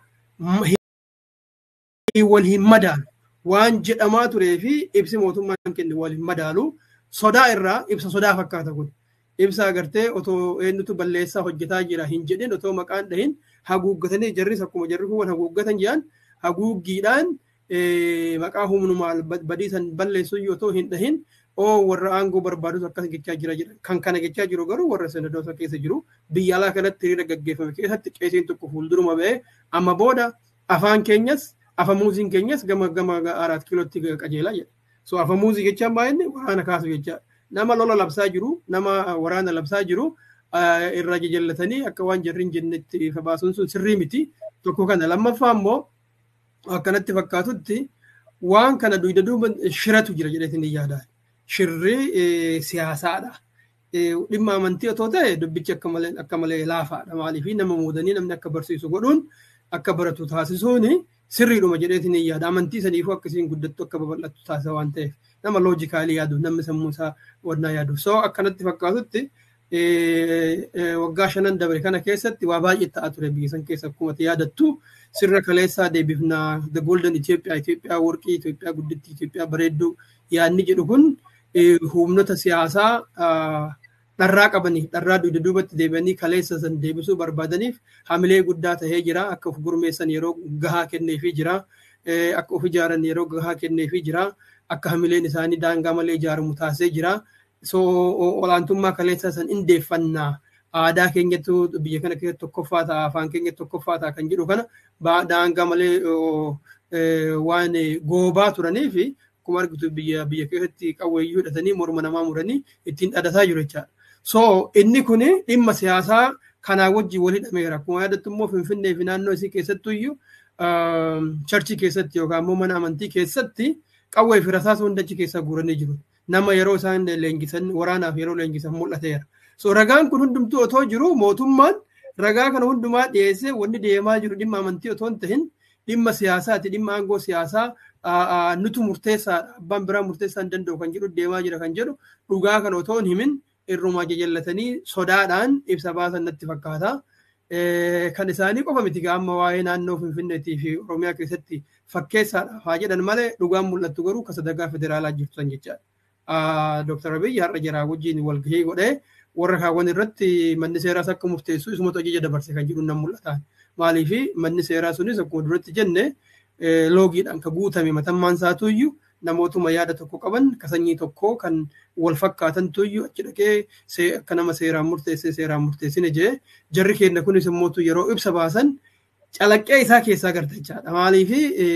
wal hin madaalu waan jedhamaa turee fi ibsi mootummaan kenne wal hin madaalu sodaa irraa ibsa sodaa fakkaata kun ibsa agartee otoo eenyutu balleessaa hojjetaa jira hin jedhin otoo maqaan dhahin haguuggatanii jarris akkuma jarri kun haguuggatan jedhan haguuggiidhaan maqaa humnumaan badiisan balleessuu otoo hin dhahin oo warra aangoo barbaadus akkas jechaa jira jedhan kan kana jechaa jiru garuu warra senadoota keessa jiru biyya alaa kanatti hiriira gaggeeffame keessatti qeesiin tokko fuulduruma ba'ee amma booda afaan keenyas afamuuziin keenyas gama gama araat kilootti qajeelaa jedha. So afamuuzii jechaan baay'inni waraana kaasu jecha nama lola labsaa jiru nama waraana labsaa jiru irraa jajallatanii akka waan jarri hin jennetti baasuun sun sirrii miti. Tokko kana lammaffaa immoo akkanatti fakkaatutti waan kana duyda duuba shiratu jira jedheetiin yaadaan. Shirri siyaasaadha. Dhimma amantii otoo ta'e dubbichi akka malee laafaadha. Maaliif nama muudanii namni akka barsiisu godhuun akka baratu taasisuuni sirriidhuma jedheetiin yaada. Amantii saniifuu akkasiin guddattu akka babal'attu taasisa waan ta'eef nama loojikaalii yaadu namni sammuu isaa wannaa yaadu. So akkanatti fakkaatutti waggaa shanan dabre kana keessatti waa baay'ee ta'aa ture biyya san keessa akkuma yaadattu sirra kaleessaa deebifnaa the golden Itoophiyaa Itoophiyaa warqii Itoophiyaa guddittii Itoophiyaa bareedduu yaadni jedhu kun humnoota siyaasaa dharraa qabaniif dharraa dugda duubatti deebi'anii kaleessa san deebisuu barbaadaniif hamilee guddaa tahee jira akka of gurmeessan yeroo gahaa kenneefii jira akka of ijaaran yeroo gahaa kenneefii jira akka hamileen isaanii daangaa malee ijaaramu taasisee jira so olaantummaa kaleessa san indeeffannaa aadaa keenyattu biyya kana keessatti tokkoffaa ta'a afaan keenyatti tokkoffaa ta'a kan jedhu kana daangaa malee waan goobaa turanii fi akkuma argitu biyya biyya keessatti qawweeyyuu hidhatanii morma namaa muranii ittiin dhadhataa jiru jechaadha. So inni kun dhimma siyaasaa kanaa wajjin wal hidhameera. Akkuma yaadattu immoo Finfinnee fi naannoo isii keessattuu iyyuu charchii keessatti yookaan immoo mana amantii keessatti qawwee fi rasaasa hunda achi keessa guuranii jiru. Nama yeroo isaan leenjisan waraanaaf yeroo leenjisan mul'ateera. So ragaan kun hundumtuu otoo jiru mootummaan ragaa kana hundumaa dhiyeessee wanni deemaa jiru dhimma amantii otoo hin tahin dhimma siyaasaati dhimma aangoo siyaasaa nutu murteessaadha abbaan biraa murteessaa hin danda'u kan jedhu deemaa jira kan jedhu dhugaa kana otoo hin himin irrumaa jajallatanii sodaadhaan ibsa baasan natti fakkaata. Kan isaanii qofa miti amma waa'ee naannoo Finfinneetii fi Oromiyaa keessatti fakkeessaadha haa jedhan malee dhugaan mul'attu garuu kan sadarkaa federaalaa jirtu san jechaadha. Dooktar Abiyyi har'a jira wajjin walgahii godhee warra kaawwan irratti manni seeraas akka murteessu isumatu ajaja dabarse kan jedhu nan mul'ata. Maaliif manni seeraa sunis akkuma duratti jenne loogiidhaan kan guutame matammaan isaatu iyyuu namootuma yaada tokko qaban ka sanyii tokko kan wal fakkaatantu iyyuu achi dhaqee akka nama seeraan murteessee seeraan murteessine jee jarri keenya kunis immoo yeroo ibsa baasan calaqqee isaa keessaa garta jechaadha. Maaliif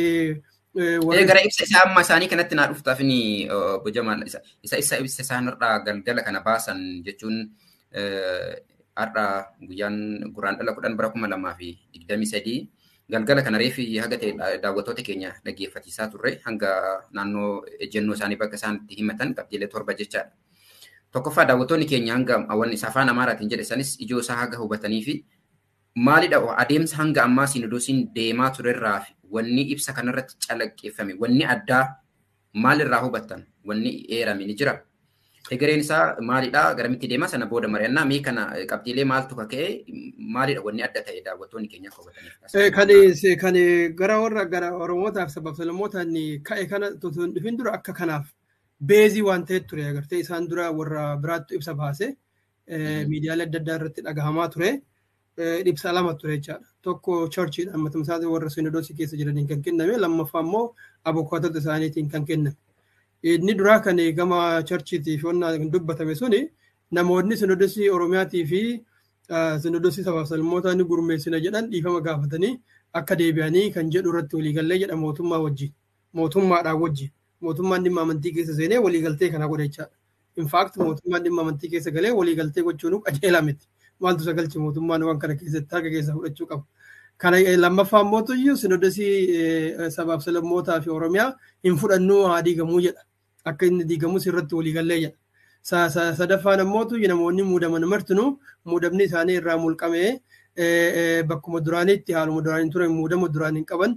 gara ibsa isaa amma isaanii kanatti naa dhuftaaf ni bojamaan isa isa ibsa isaanirraa galgala kana baasan jechuun har'a guyyaan guraan dhala kudhan bara kuma lamaa fi digdamii sadii galgala kana reefi haga ta'e daawwattoota keenya dhaggeeffatiisaa turre hanga naannoo ejjennoo isaanii bakka isaan itti himatan qabxiilee torba jechaadha. Tokkoffaa daawwattoonni keenya hanga awwan isa afaan amaaraatiin jedhe sanis ijoo isaa haga hubatanii fi maalidha adeemsa hanga ammaa sinodosiin deemaa turerraa fi wanni ibsa kanarratti calaqqeeffame wanni addaa maalirraa hubattan wanni eerame ni jira. Egereen isaa maalidhaa garamitti deema sana booda mari'annaa mee kana qabxiilee maaltu kaka'e maalidha wanni adda ta'e daawwattoonni keenya akka hubataniif. Kan kan gara warra gara Oromootaaf sabab sablammootaan ka'e kana otoo hin dhufin dura akka kanaaf beezii waan ta'eef ture agartee isaan dura warra biraattu ibsa baase miidiyaalee adda addaa irratti dhagahamaa ture. Ibsa lama ture jechaadha. Tokko chorchiidhaan matamsaati warra sinodoosii keessa jiraniin kan kenname lammaffaa immoo abukaatota isaaniitiin kan kenname. Inni duraa kan gama chorchiitiif kan dubbatame suni namoonni sinodoosii Oromiyaatii fi sinodoosii sabaaf salmootaa ni gurmeessina jedhan dhiifama gaafatanii akka deebi'anii kan jedhu irratti waliigallee jedha mootummaa wajjin. Mootummaadhaan wajjin. Mootummaan dhimma amantii keessa seenee waliigaltee kana godha jechaadha. Infaakt mootummaan dhimma amantii keessa galee waliigaltee gochuun qajeelaa miti. Maaltu sagalchi mootummaan waan kana keessatti harka keessa fudhachuu qabu. Kana lammaffaan mootuyyuu sinodosii sabaaf sablammootaa fi Oromiyaa hin fudhannuu haa diigamuu jedha. Akka inni diigamus irratti waliigallee jedha. Sadaffaan ammootu namoonni muudaman martinuu muudamni isaanii irraa mulqamee bakkuma duraaniitti haaluma duraanii ture muudama duraanii qaban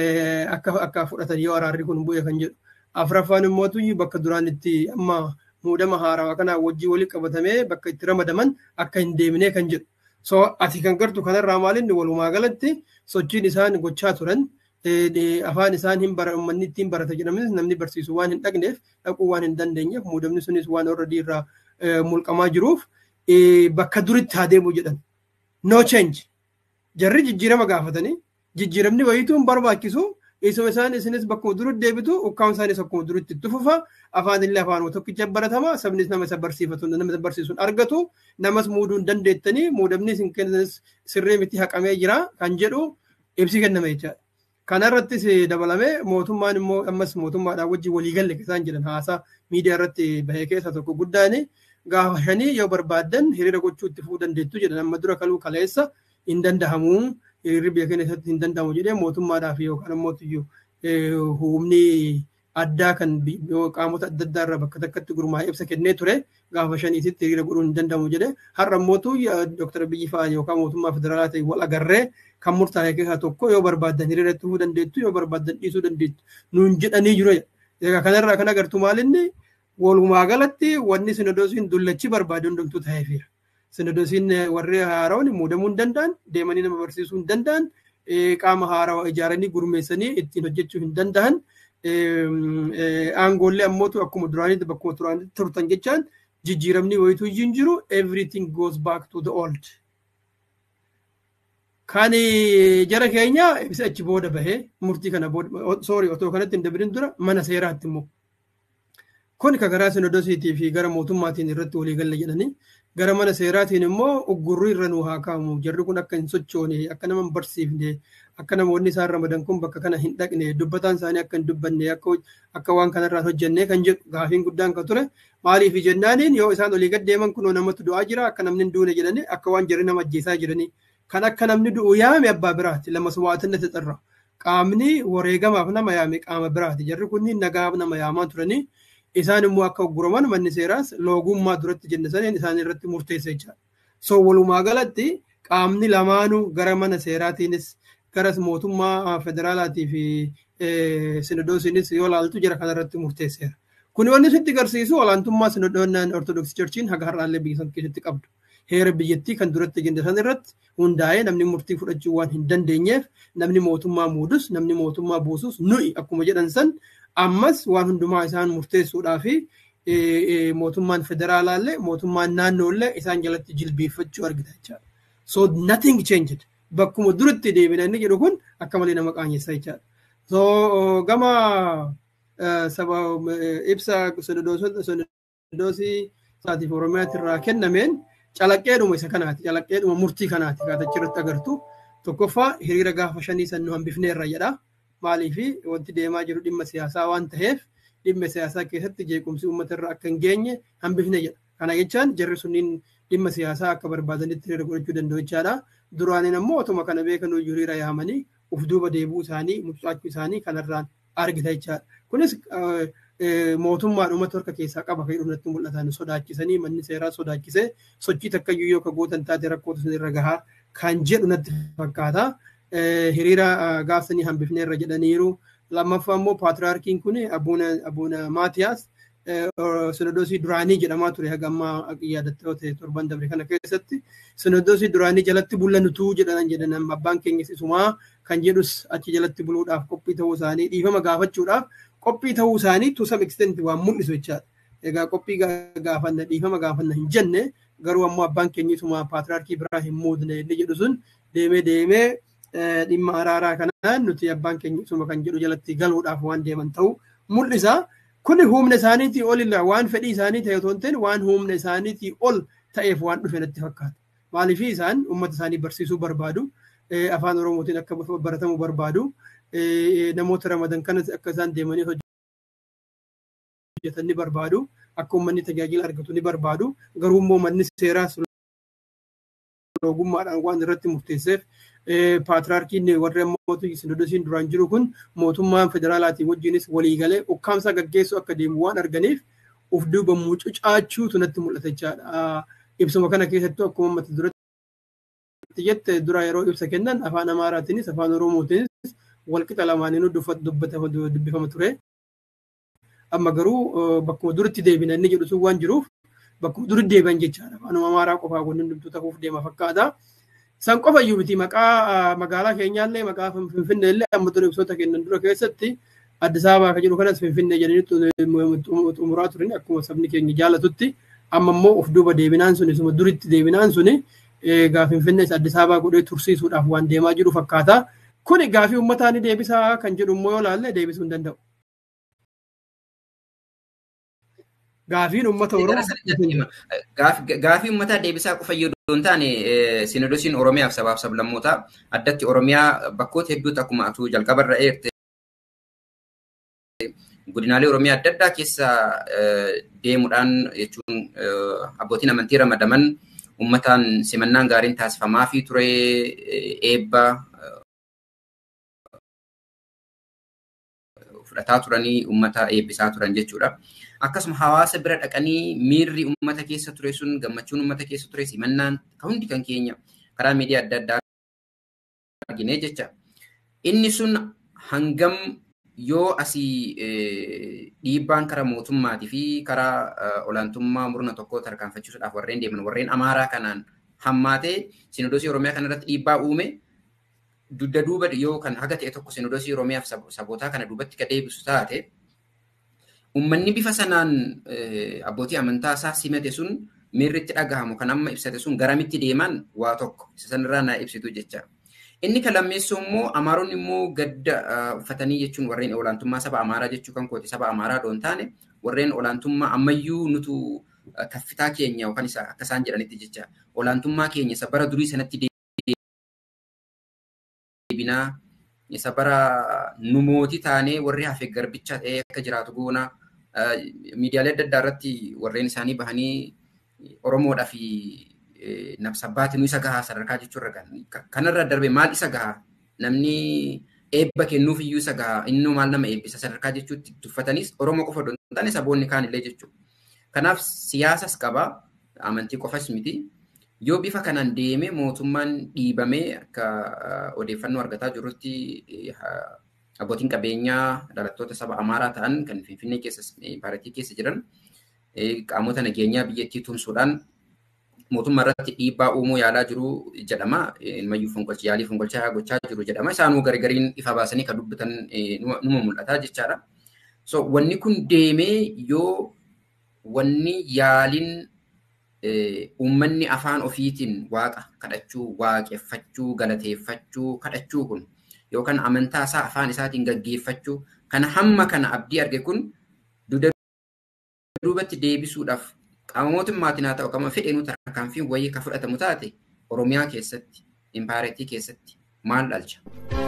akka fudhatan yoo araarri kun bu'e kan jedhu. Afuraffaan immootu bakka duraanitti amma muudama haarawaa kanaa wajjin walitti qabatamee bakka itti ramadaman akka hin deemnee kan jedhu. So ati kan gartu kanarraa maalinni walumaa galatti sochiin isaan gochaa turan afaan isaan hin bara uummanni ittiin barata jedhamanis namni barsiisu waan hin dhaqneef dhaquu waan hin dandeenyeef muudamni sunis waan already irraa mulqamaa jiruuf bakka duritti haa deemu jedhan. No change. Jarri jijjiirama gaafatanii jijjiiramni wayiituun barbaachisu isuma isaan isinis bakkuma duritti deebitu ukkaan isaanis akkuma duritti itti fufa afaan illee afaanuma tokkicha baratama sabnis nama isa barsiifatu nama isa barsiisuun argatu namas muuduu hin dandeettanii muudamni isin kennanis sirrii miti haqamee jira kan jedhu ibsi kenname jechaadha. Kanarrattis dabalamee mootummaan immoo ammas mootummaadhaan wajjin waliigalle isaan jedhan haasaa miidiyaa irratti bahee keessa tokko guddaan gaafa shanii yoo barbaaddan hiriira gochuu itti fufuu dandeettu jedhan amma dura kaluu kaleessa hin dandahamuu hiriirri biyya keenya keessatti hin danda'amu jedhee mootummaadhaaf yookaan immoo humni addaa kan qaamota adda addaa irraa bakka takkatti gurmaa'ee ibsa kennee ture gaafa shaniititti hiriira godhuun hin danda'amu jedhee har'a mootu Dr. Biyyi fa'aa yookaan mootummaa federaalaa ta'e wal agarree kan murtaa'e keessaa tokko yoo barbaaddan hiriira itti fufuu dandeettu yoo barbaaddan dhiisuu dandeettu nuun jedhanii jiru. Egaa kanarraa kan agartu maalinni walumaa galatti wanni sinodoosiin dullachi barbaade hundumtuu ta'eefira. Sinodoosiin warri haaraawwan muudamuu hin danda'an deemanii nama barsiisuu hin danda'an qaama haarawaa ijaaranii gurmeessanii ittiin hojjechuu hin danda'an aangoollee ammootu akkuma duraanitti bakkuma duraanitti turtan jechaan jijjiiramni wayituu hin jiru everything goes back to the old. Kan jara keenya ibsa achi booda bahee murtii kana booda sorry otoo kanatti hin dabalin dura mana seeraatti immoo. Kun kan karaa sinodosiitii fi gara mootummaatiin irratti waliigalle jedhanii gara mana seeraatiin immoo uggurri irra nuu haa kaa'amu jarri kun akka hin sochoone akka nama hin barsiifne akka namoonni isaan ramadan kun bakka kana hin dhaqne dubbataan isaanii akka hin dubbanne akka waan kanarraa hojjenne kan jedhu gaafiin guddaan kan ture maaliif jennaaniin yoo isaan olii gad deeman kunoo namatti du'aa jira akka namni hin duune jedhanii akka waan jarri nama ajjeesaa jiranii kan akka namni du'u yaame abbaa biraati lama suwaatinna xixirra qaamni wareegamaaf nama yaame qaama biraati jarri kunniin nagaaf nama yaamaa turanii isaan immoo akka ugguraman manni seeraas loogummaa duratti jenne saniin isaan irratti murteessa jechaadha. So walumaa galatti qaamni lamaanuu gara mana seeraatiinis gara mootummaa federaalaatii fi sinodoosiinis yoo laaltu jira kanarratti murteesseera. Kun wanni sitti agarsiisu olaantummaa sinodoonnaan ortodoksii churchiin haga har'aallee biyya san keessatti qabdu. Heera biyyattii kan duratti jenne san irratti hundaa'ee namni murtii fudhachuu waan hin dandeenyeef namni mootummaa muudus namni mootummaa buusus nuyi akkuma jedhan san ammas waan hundumaa isaan murteessuudhaa fi mootummaan federaalaallee mootummaan naannoollee isaan jalatti jilbeeffachuu argita jechaadha. So nothing changed. Bakkuma duratti deebina inni jedhu kun akka malee nama qaanyeessa jechaadha. So gama saba ibsa sinodoosii isaatiif oromiyaatti irraa kennameen calaqqeedhuma isa kanaati. Calaqqeedhuma murtii kanaati kaatachi irratti agartu. Tokkoffaa hiriira gaafa shanii san nu hambifneerra jedha. maaliifi wanti deemaa jiru dhimma siyaasaa waan ta'eef dhimma siyaasaa keessatti jeequmsi uummata irra akka hin geenye hambifne jedha. Kana jechaan jarri sunniin dhimma siyaasaa akka barbaadanitti hiriira godhachuu danda'u jechaadha. Duraaniin ammoo otuma kana beekan hiriira yaamanii uf duuba deebuu isaanii mucucaachuu isaanii kanarraan argita jechaadha. Kunis mootummaadhumatti harka keessaa qaba kan irratti mul'atan sodaachisanii manni seeraa sodaachisee sochii takkayyuu yoo ka gootan taate rakkootu sanirra gahaa kan jedhu natti fakkaata. hiriira gaafsanii hambifneerra jedhaniiru lammaffaa immoo paatriyaarkiin kun abuuna maatiyaas sinodoosii duraanii jedhamaa ture haga ammaa yaadattoo ta'e torban dabre kana keessatti sinodoosii duraanii jalatti bullanutuu jedhan jedhan abbaan keenyas isumaa kan jedhus achi jalatti buluudhaaf qophii ta'uu isaanii dhiifama gaafachuudhaaf qophii ta'uu isaanii to some extent waan mul'isu jechaadha. Egaa qophii gaafanna dhiifama gaafanna hin jenne garuu ammoo abbaan keenya isumaa paatriyaarkii biraa hin muudne inni jedhu sun deemee deemee dhimma araaraa kanaan nuti abbaan keenya isuma kan jedhu jalatti galuudhaaf waan deeman ta'uu mul'isa. Kuni humna isaaniitii ol waan fedhii isaanii ta'e otoo hin ta'in waan humna isaaniitii ol ta'eef waan dhufe natti fakkaata. Maaliif isaan uummata isaanii barsiisuu barbaadu, afaan Oromootiin akka baratamu barbaadu, namoota ramadan kanas akka isaan deemanii hojjetan ni barbaadu, akka uummanni tajaajila argatu ni barbaadu. Garuu immoo manni seeraa ogummaadhaan waan irratti murteesseef paatriyaarkiin warri ammoo sinodosiin duraan jiru kun mootummaan federaalaatiin wajjinis waliigalee ukkaamsaa gaggeessu akka deemu waan arganiif uf duuba mucucaachuutu natti mul'ata jechaadha. Ibsuma kana keessattuu akkuma mata duratti jette dura yeroo ibsa kennan afaan Amaaraatiinis afaan Oromootiinis walqixa lamaaniinuu dubbifama ture. Amma garuu bakkuma duritti deebina inni jedhu sun waan jiruuf bakkuma duritti deebi'an jechaadha. Afaanuma Amaaraa qofaa kun hundumtuu ta'uuf deema fakkaata. San qofa iyyuu miti maqaa magaalaa keenyaallee maqaa Finfinnee illee amma ture ibsoota kennan dura keessatti Addis Ababaa kan jedhu kanas Finfinnee jedhanii xumuraa turan akkuma sabni keenya jaalatutti amma immoo of duuba deebinaan suni suma duritti deebinaan suni egaa Finfinnees Addis Ababaa godhee tursiisuudhaaf waan deemaa jiru fakkaata. Kuni gaafii uummataa ni deebisaa kan jedhu immoo yoo ilaalle deebisuu hin danda'u. Gaafiin uummata Oromoo. Gaafii uummataa deebisaa qofa yoo hin taane sinodosiin Oromiyaaf sabaaf sablammootaa addatti Oromiyaa bakkoota hedduutti akkuma atuu jalqabarra eerte godinaalee Oromiyaa adda addaa keessa deemuudhaan jechuun abbootiin amantii ramadaman uummataan simannaan gaariin taasifamaa fi ture eebba fudhataa turanii uummata eebbisaa turan jechuudha. Akkasuma hawaasa bira dhaqanii miirri uummata keessa ture sun gammachuun uummata keessa ture simannaan hundi kan keenya karaa miidiyaa adda addaa argine jecha. Inni sun hangam yoo asii dhiibbaan karaa mootummaatii fi karaa olaantummaa murna tokkoo tarkaanfachiisuudhaaf warreen deeman warreen amaaraa kanaan hammaatee sinodosii oromiyaa kanarratti dhiibbaa uume dugda duuba yoo kan haga ta'e tokko sinodosii oromiyaaf sabootaa kana duubatti ka deebisu taate ummanni bifa sanaan abbootii amantaa isaa simate sun miirritti dhagahamu kan amma ibsate sun garamitti deeman waa tokko isa sanarraa naa ibsitu jecha. Inni kan lammeessu immoo Amaaronni immoo gadda uffatanii jechuun warreen olaantummaa saba Amaaraa jechuu kan kooti saba Amaaraa doon taane warreen olaantummaa ammayyuu nutu kaffitaa keenya yookaan isa akka isaan jedhanitti jecha olaantummaa keenya isa bara durii sanatti deebinaa isa bara nu mootii taanee warri hafe garbicha ta'ee akka jiraatu goona miidiyaalee adda addaa irratti warreen isaanii bahanii Oromoodhaa fi nabsabbaati nu isa gahaa sadarkaa jechuurra kanarra darbe maal isa gahaa namni eebba kennuuf iyyuu isa gahaa inni maal nama eebbisa sadarkaa jechuutti tuffatanis Oromoo qofa odoo hin taane saboonni kaan illee jechuudha. Kanaaf siyaasas qaba amantii qofas miti. Yoo bifa kanaan deeme mootummaan dhiibamee akka odeeffannoo argataa jirutti abbootiin qabeenyaa dhalattoota saba Amaaraa ta'an kan Finfinnee keessa paartii keessa jiran qaamota nageenyaa biyyattii tumsuudhaan mootummaa irratti dhiibbaa uumuu yaalaa jiru jedhama. Ilmayyuu fonqolcha yaalii fonqolchaa gochaa jiru jedhama. Isaanuu gargariin ifa baasanii kan dubbatan numa mul'ata jechaadha. So wanni kun deemee yoo wanni yaaliin uummanni afaan ofiitiin waaqa kadhachuu, waaqeffachuu, galateeffachuu, kadhachuu kun yookaan amantaa isaa afaan isaatiin gaggeeffachuu kana hamma kana abdii arge kun duubatti deebisuudhaaf qaama mootummaatiin haa ta'u qaama fedheenuu tarkaanfiin wayii kan fudhatamu taate Oromiyaa keessatti, impaareetii keessatti maal dhalcha?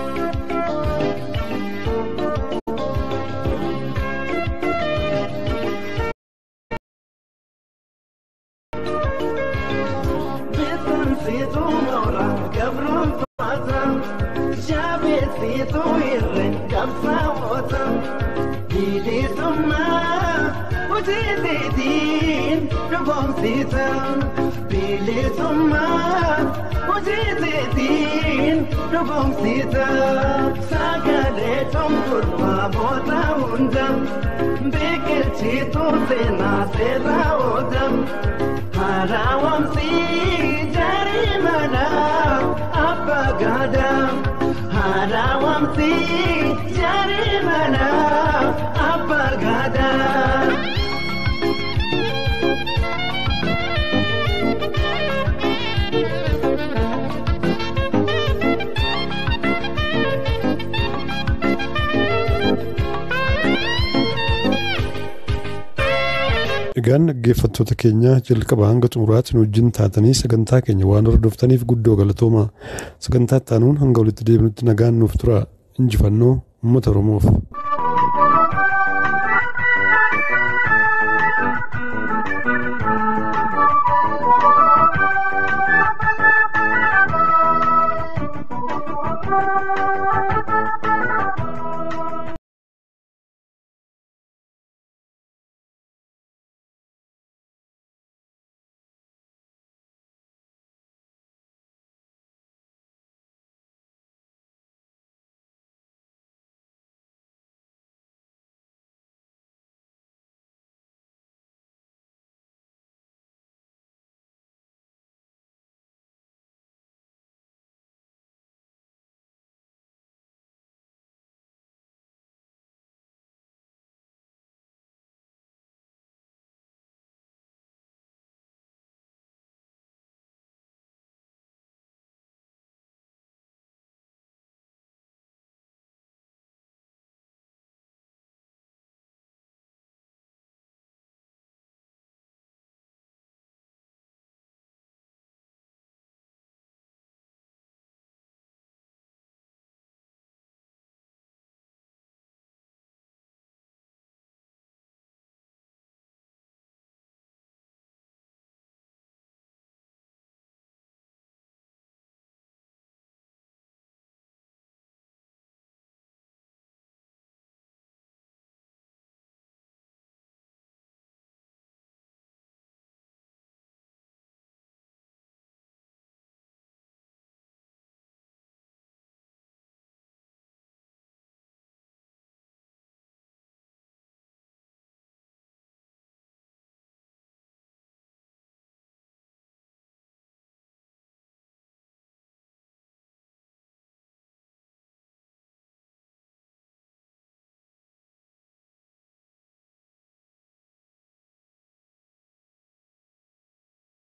Hojiitiin dhugoomsiisa bilisummaa hojiitiin dhugoomsita sagalee tonkurmaa boota hunda biqilchituu seenaa seerraa ooda haaraawamsi jarii mana abbaa gaadaa haaraawamsi jarii mana abbaa gaadaa. Egaan dhaggeeffattoota keenya jalqaba hanga xumuraatti nu wajjin taatanii sagantaa keenya waan hordoftaniif guddoo galatooma. Sagantaa itti aanuun hanga walitti deebinutti nagaan nuuf tura. Injifannoo uummata Oromoof.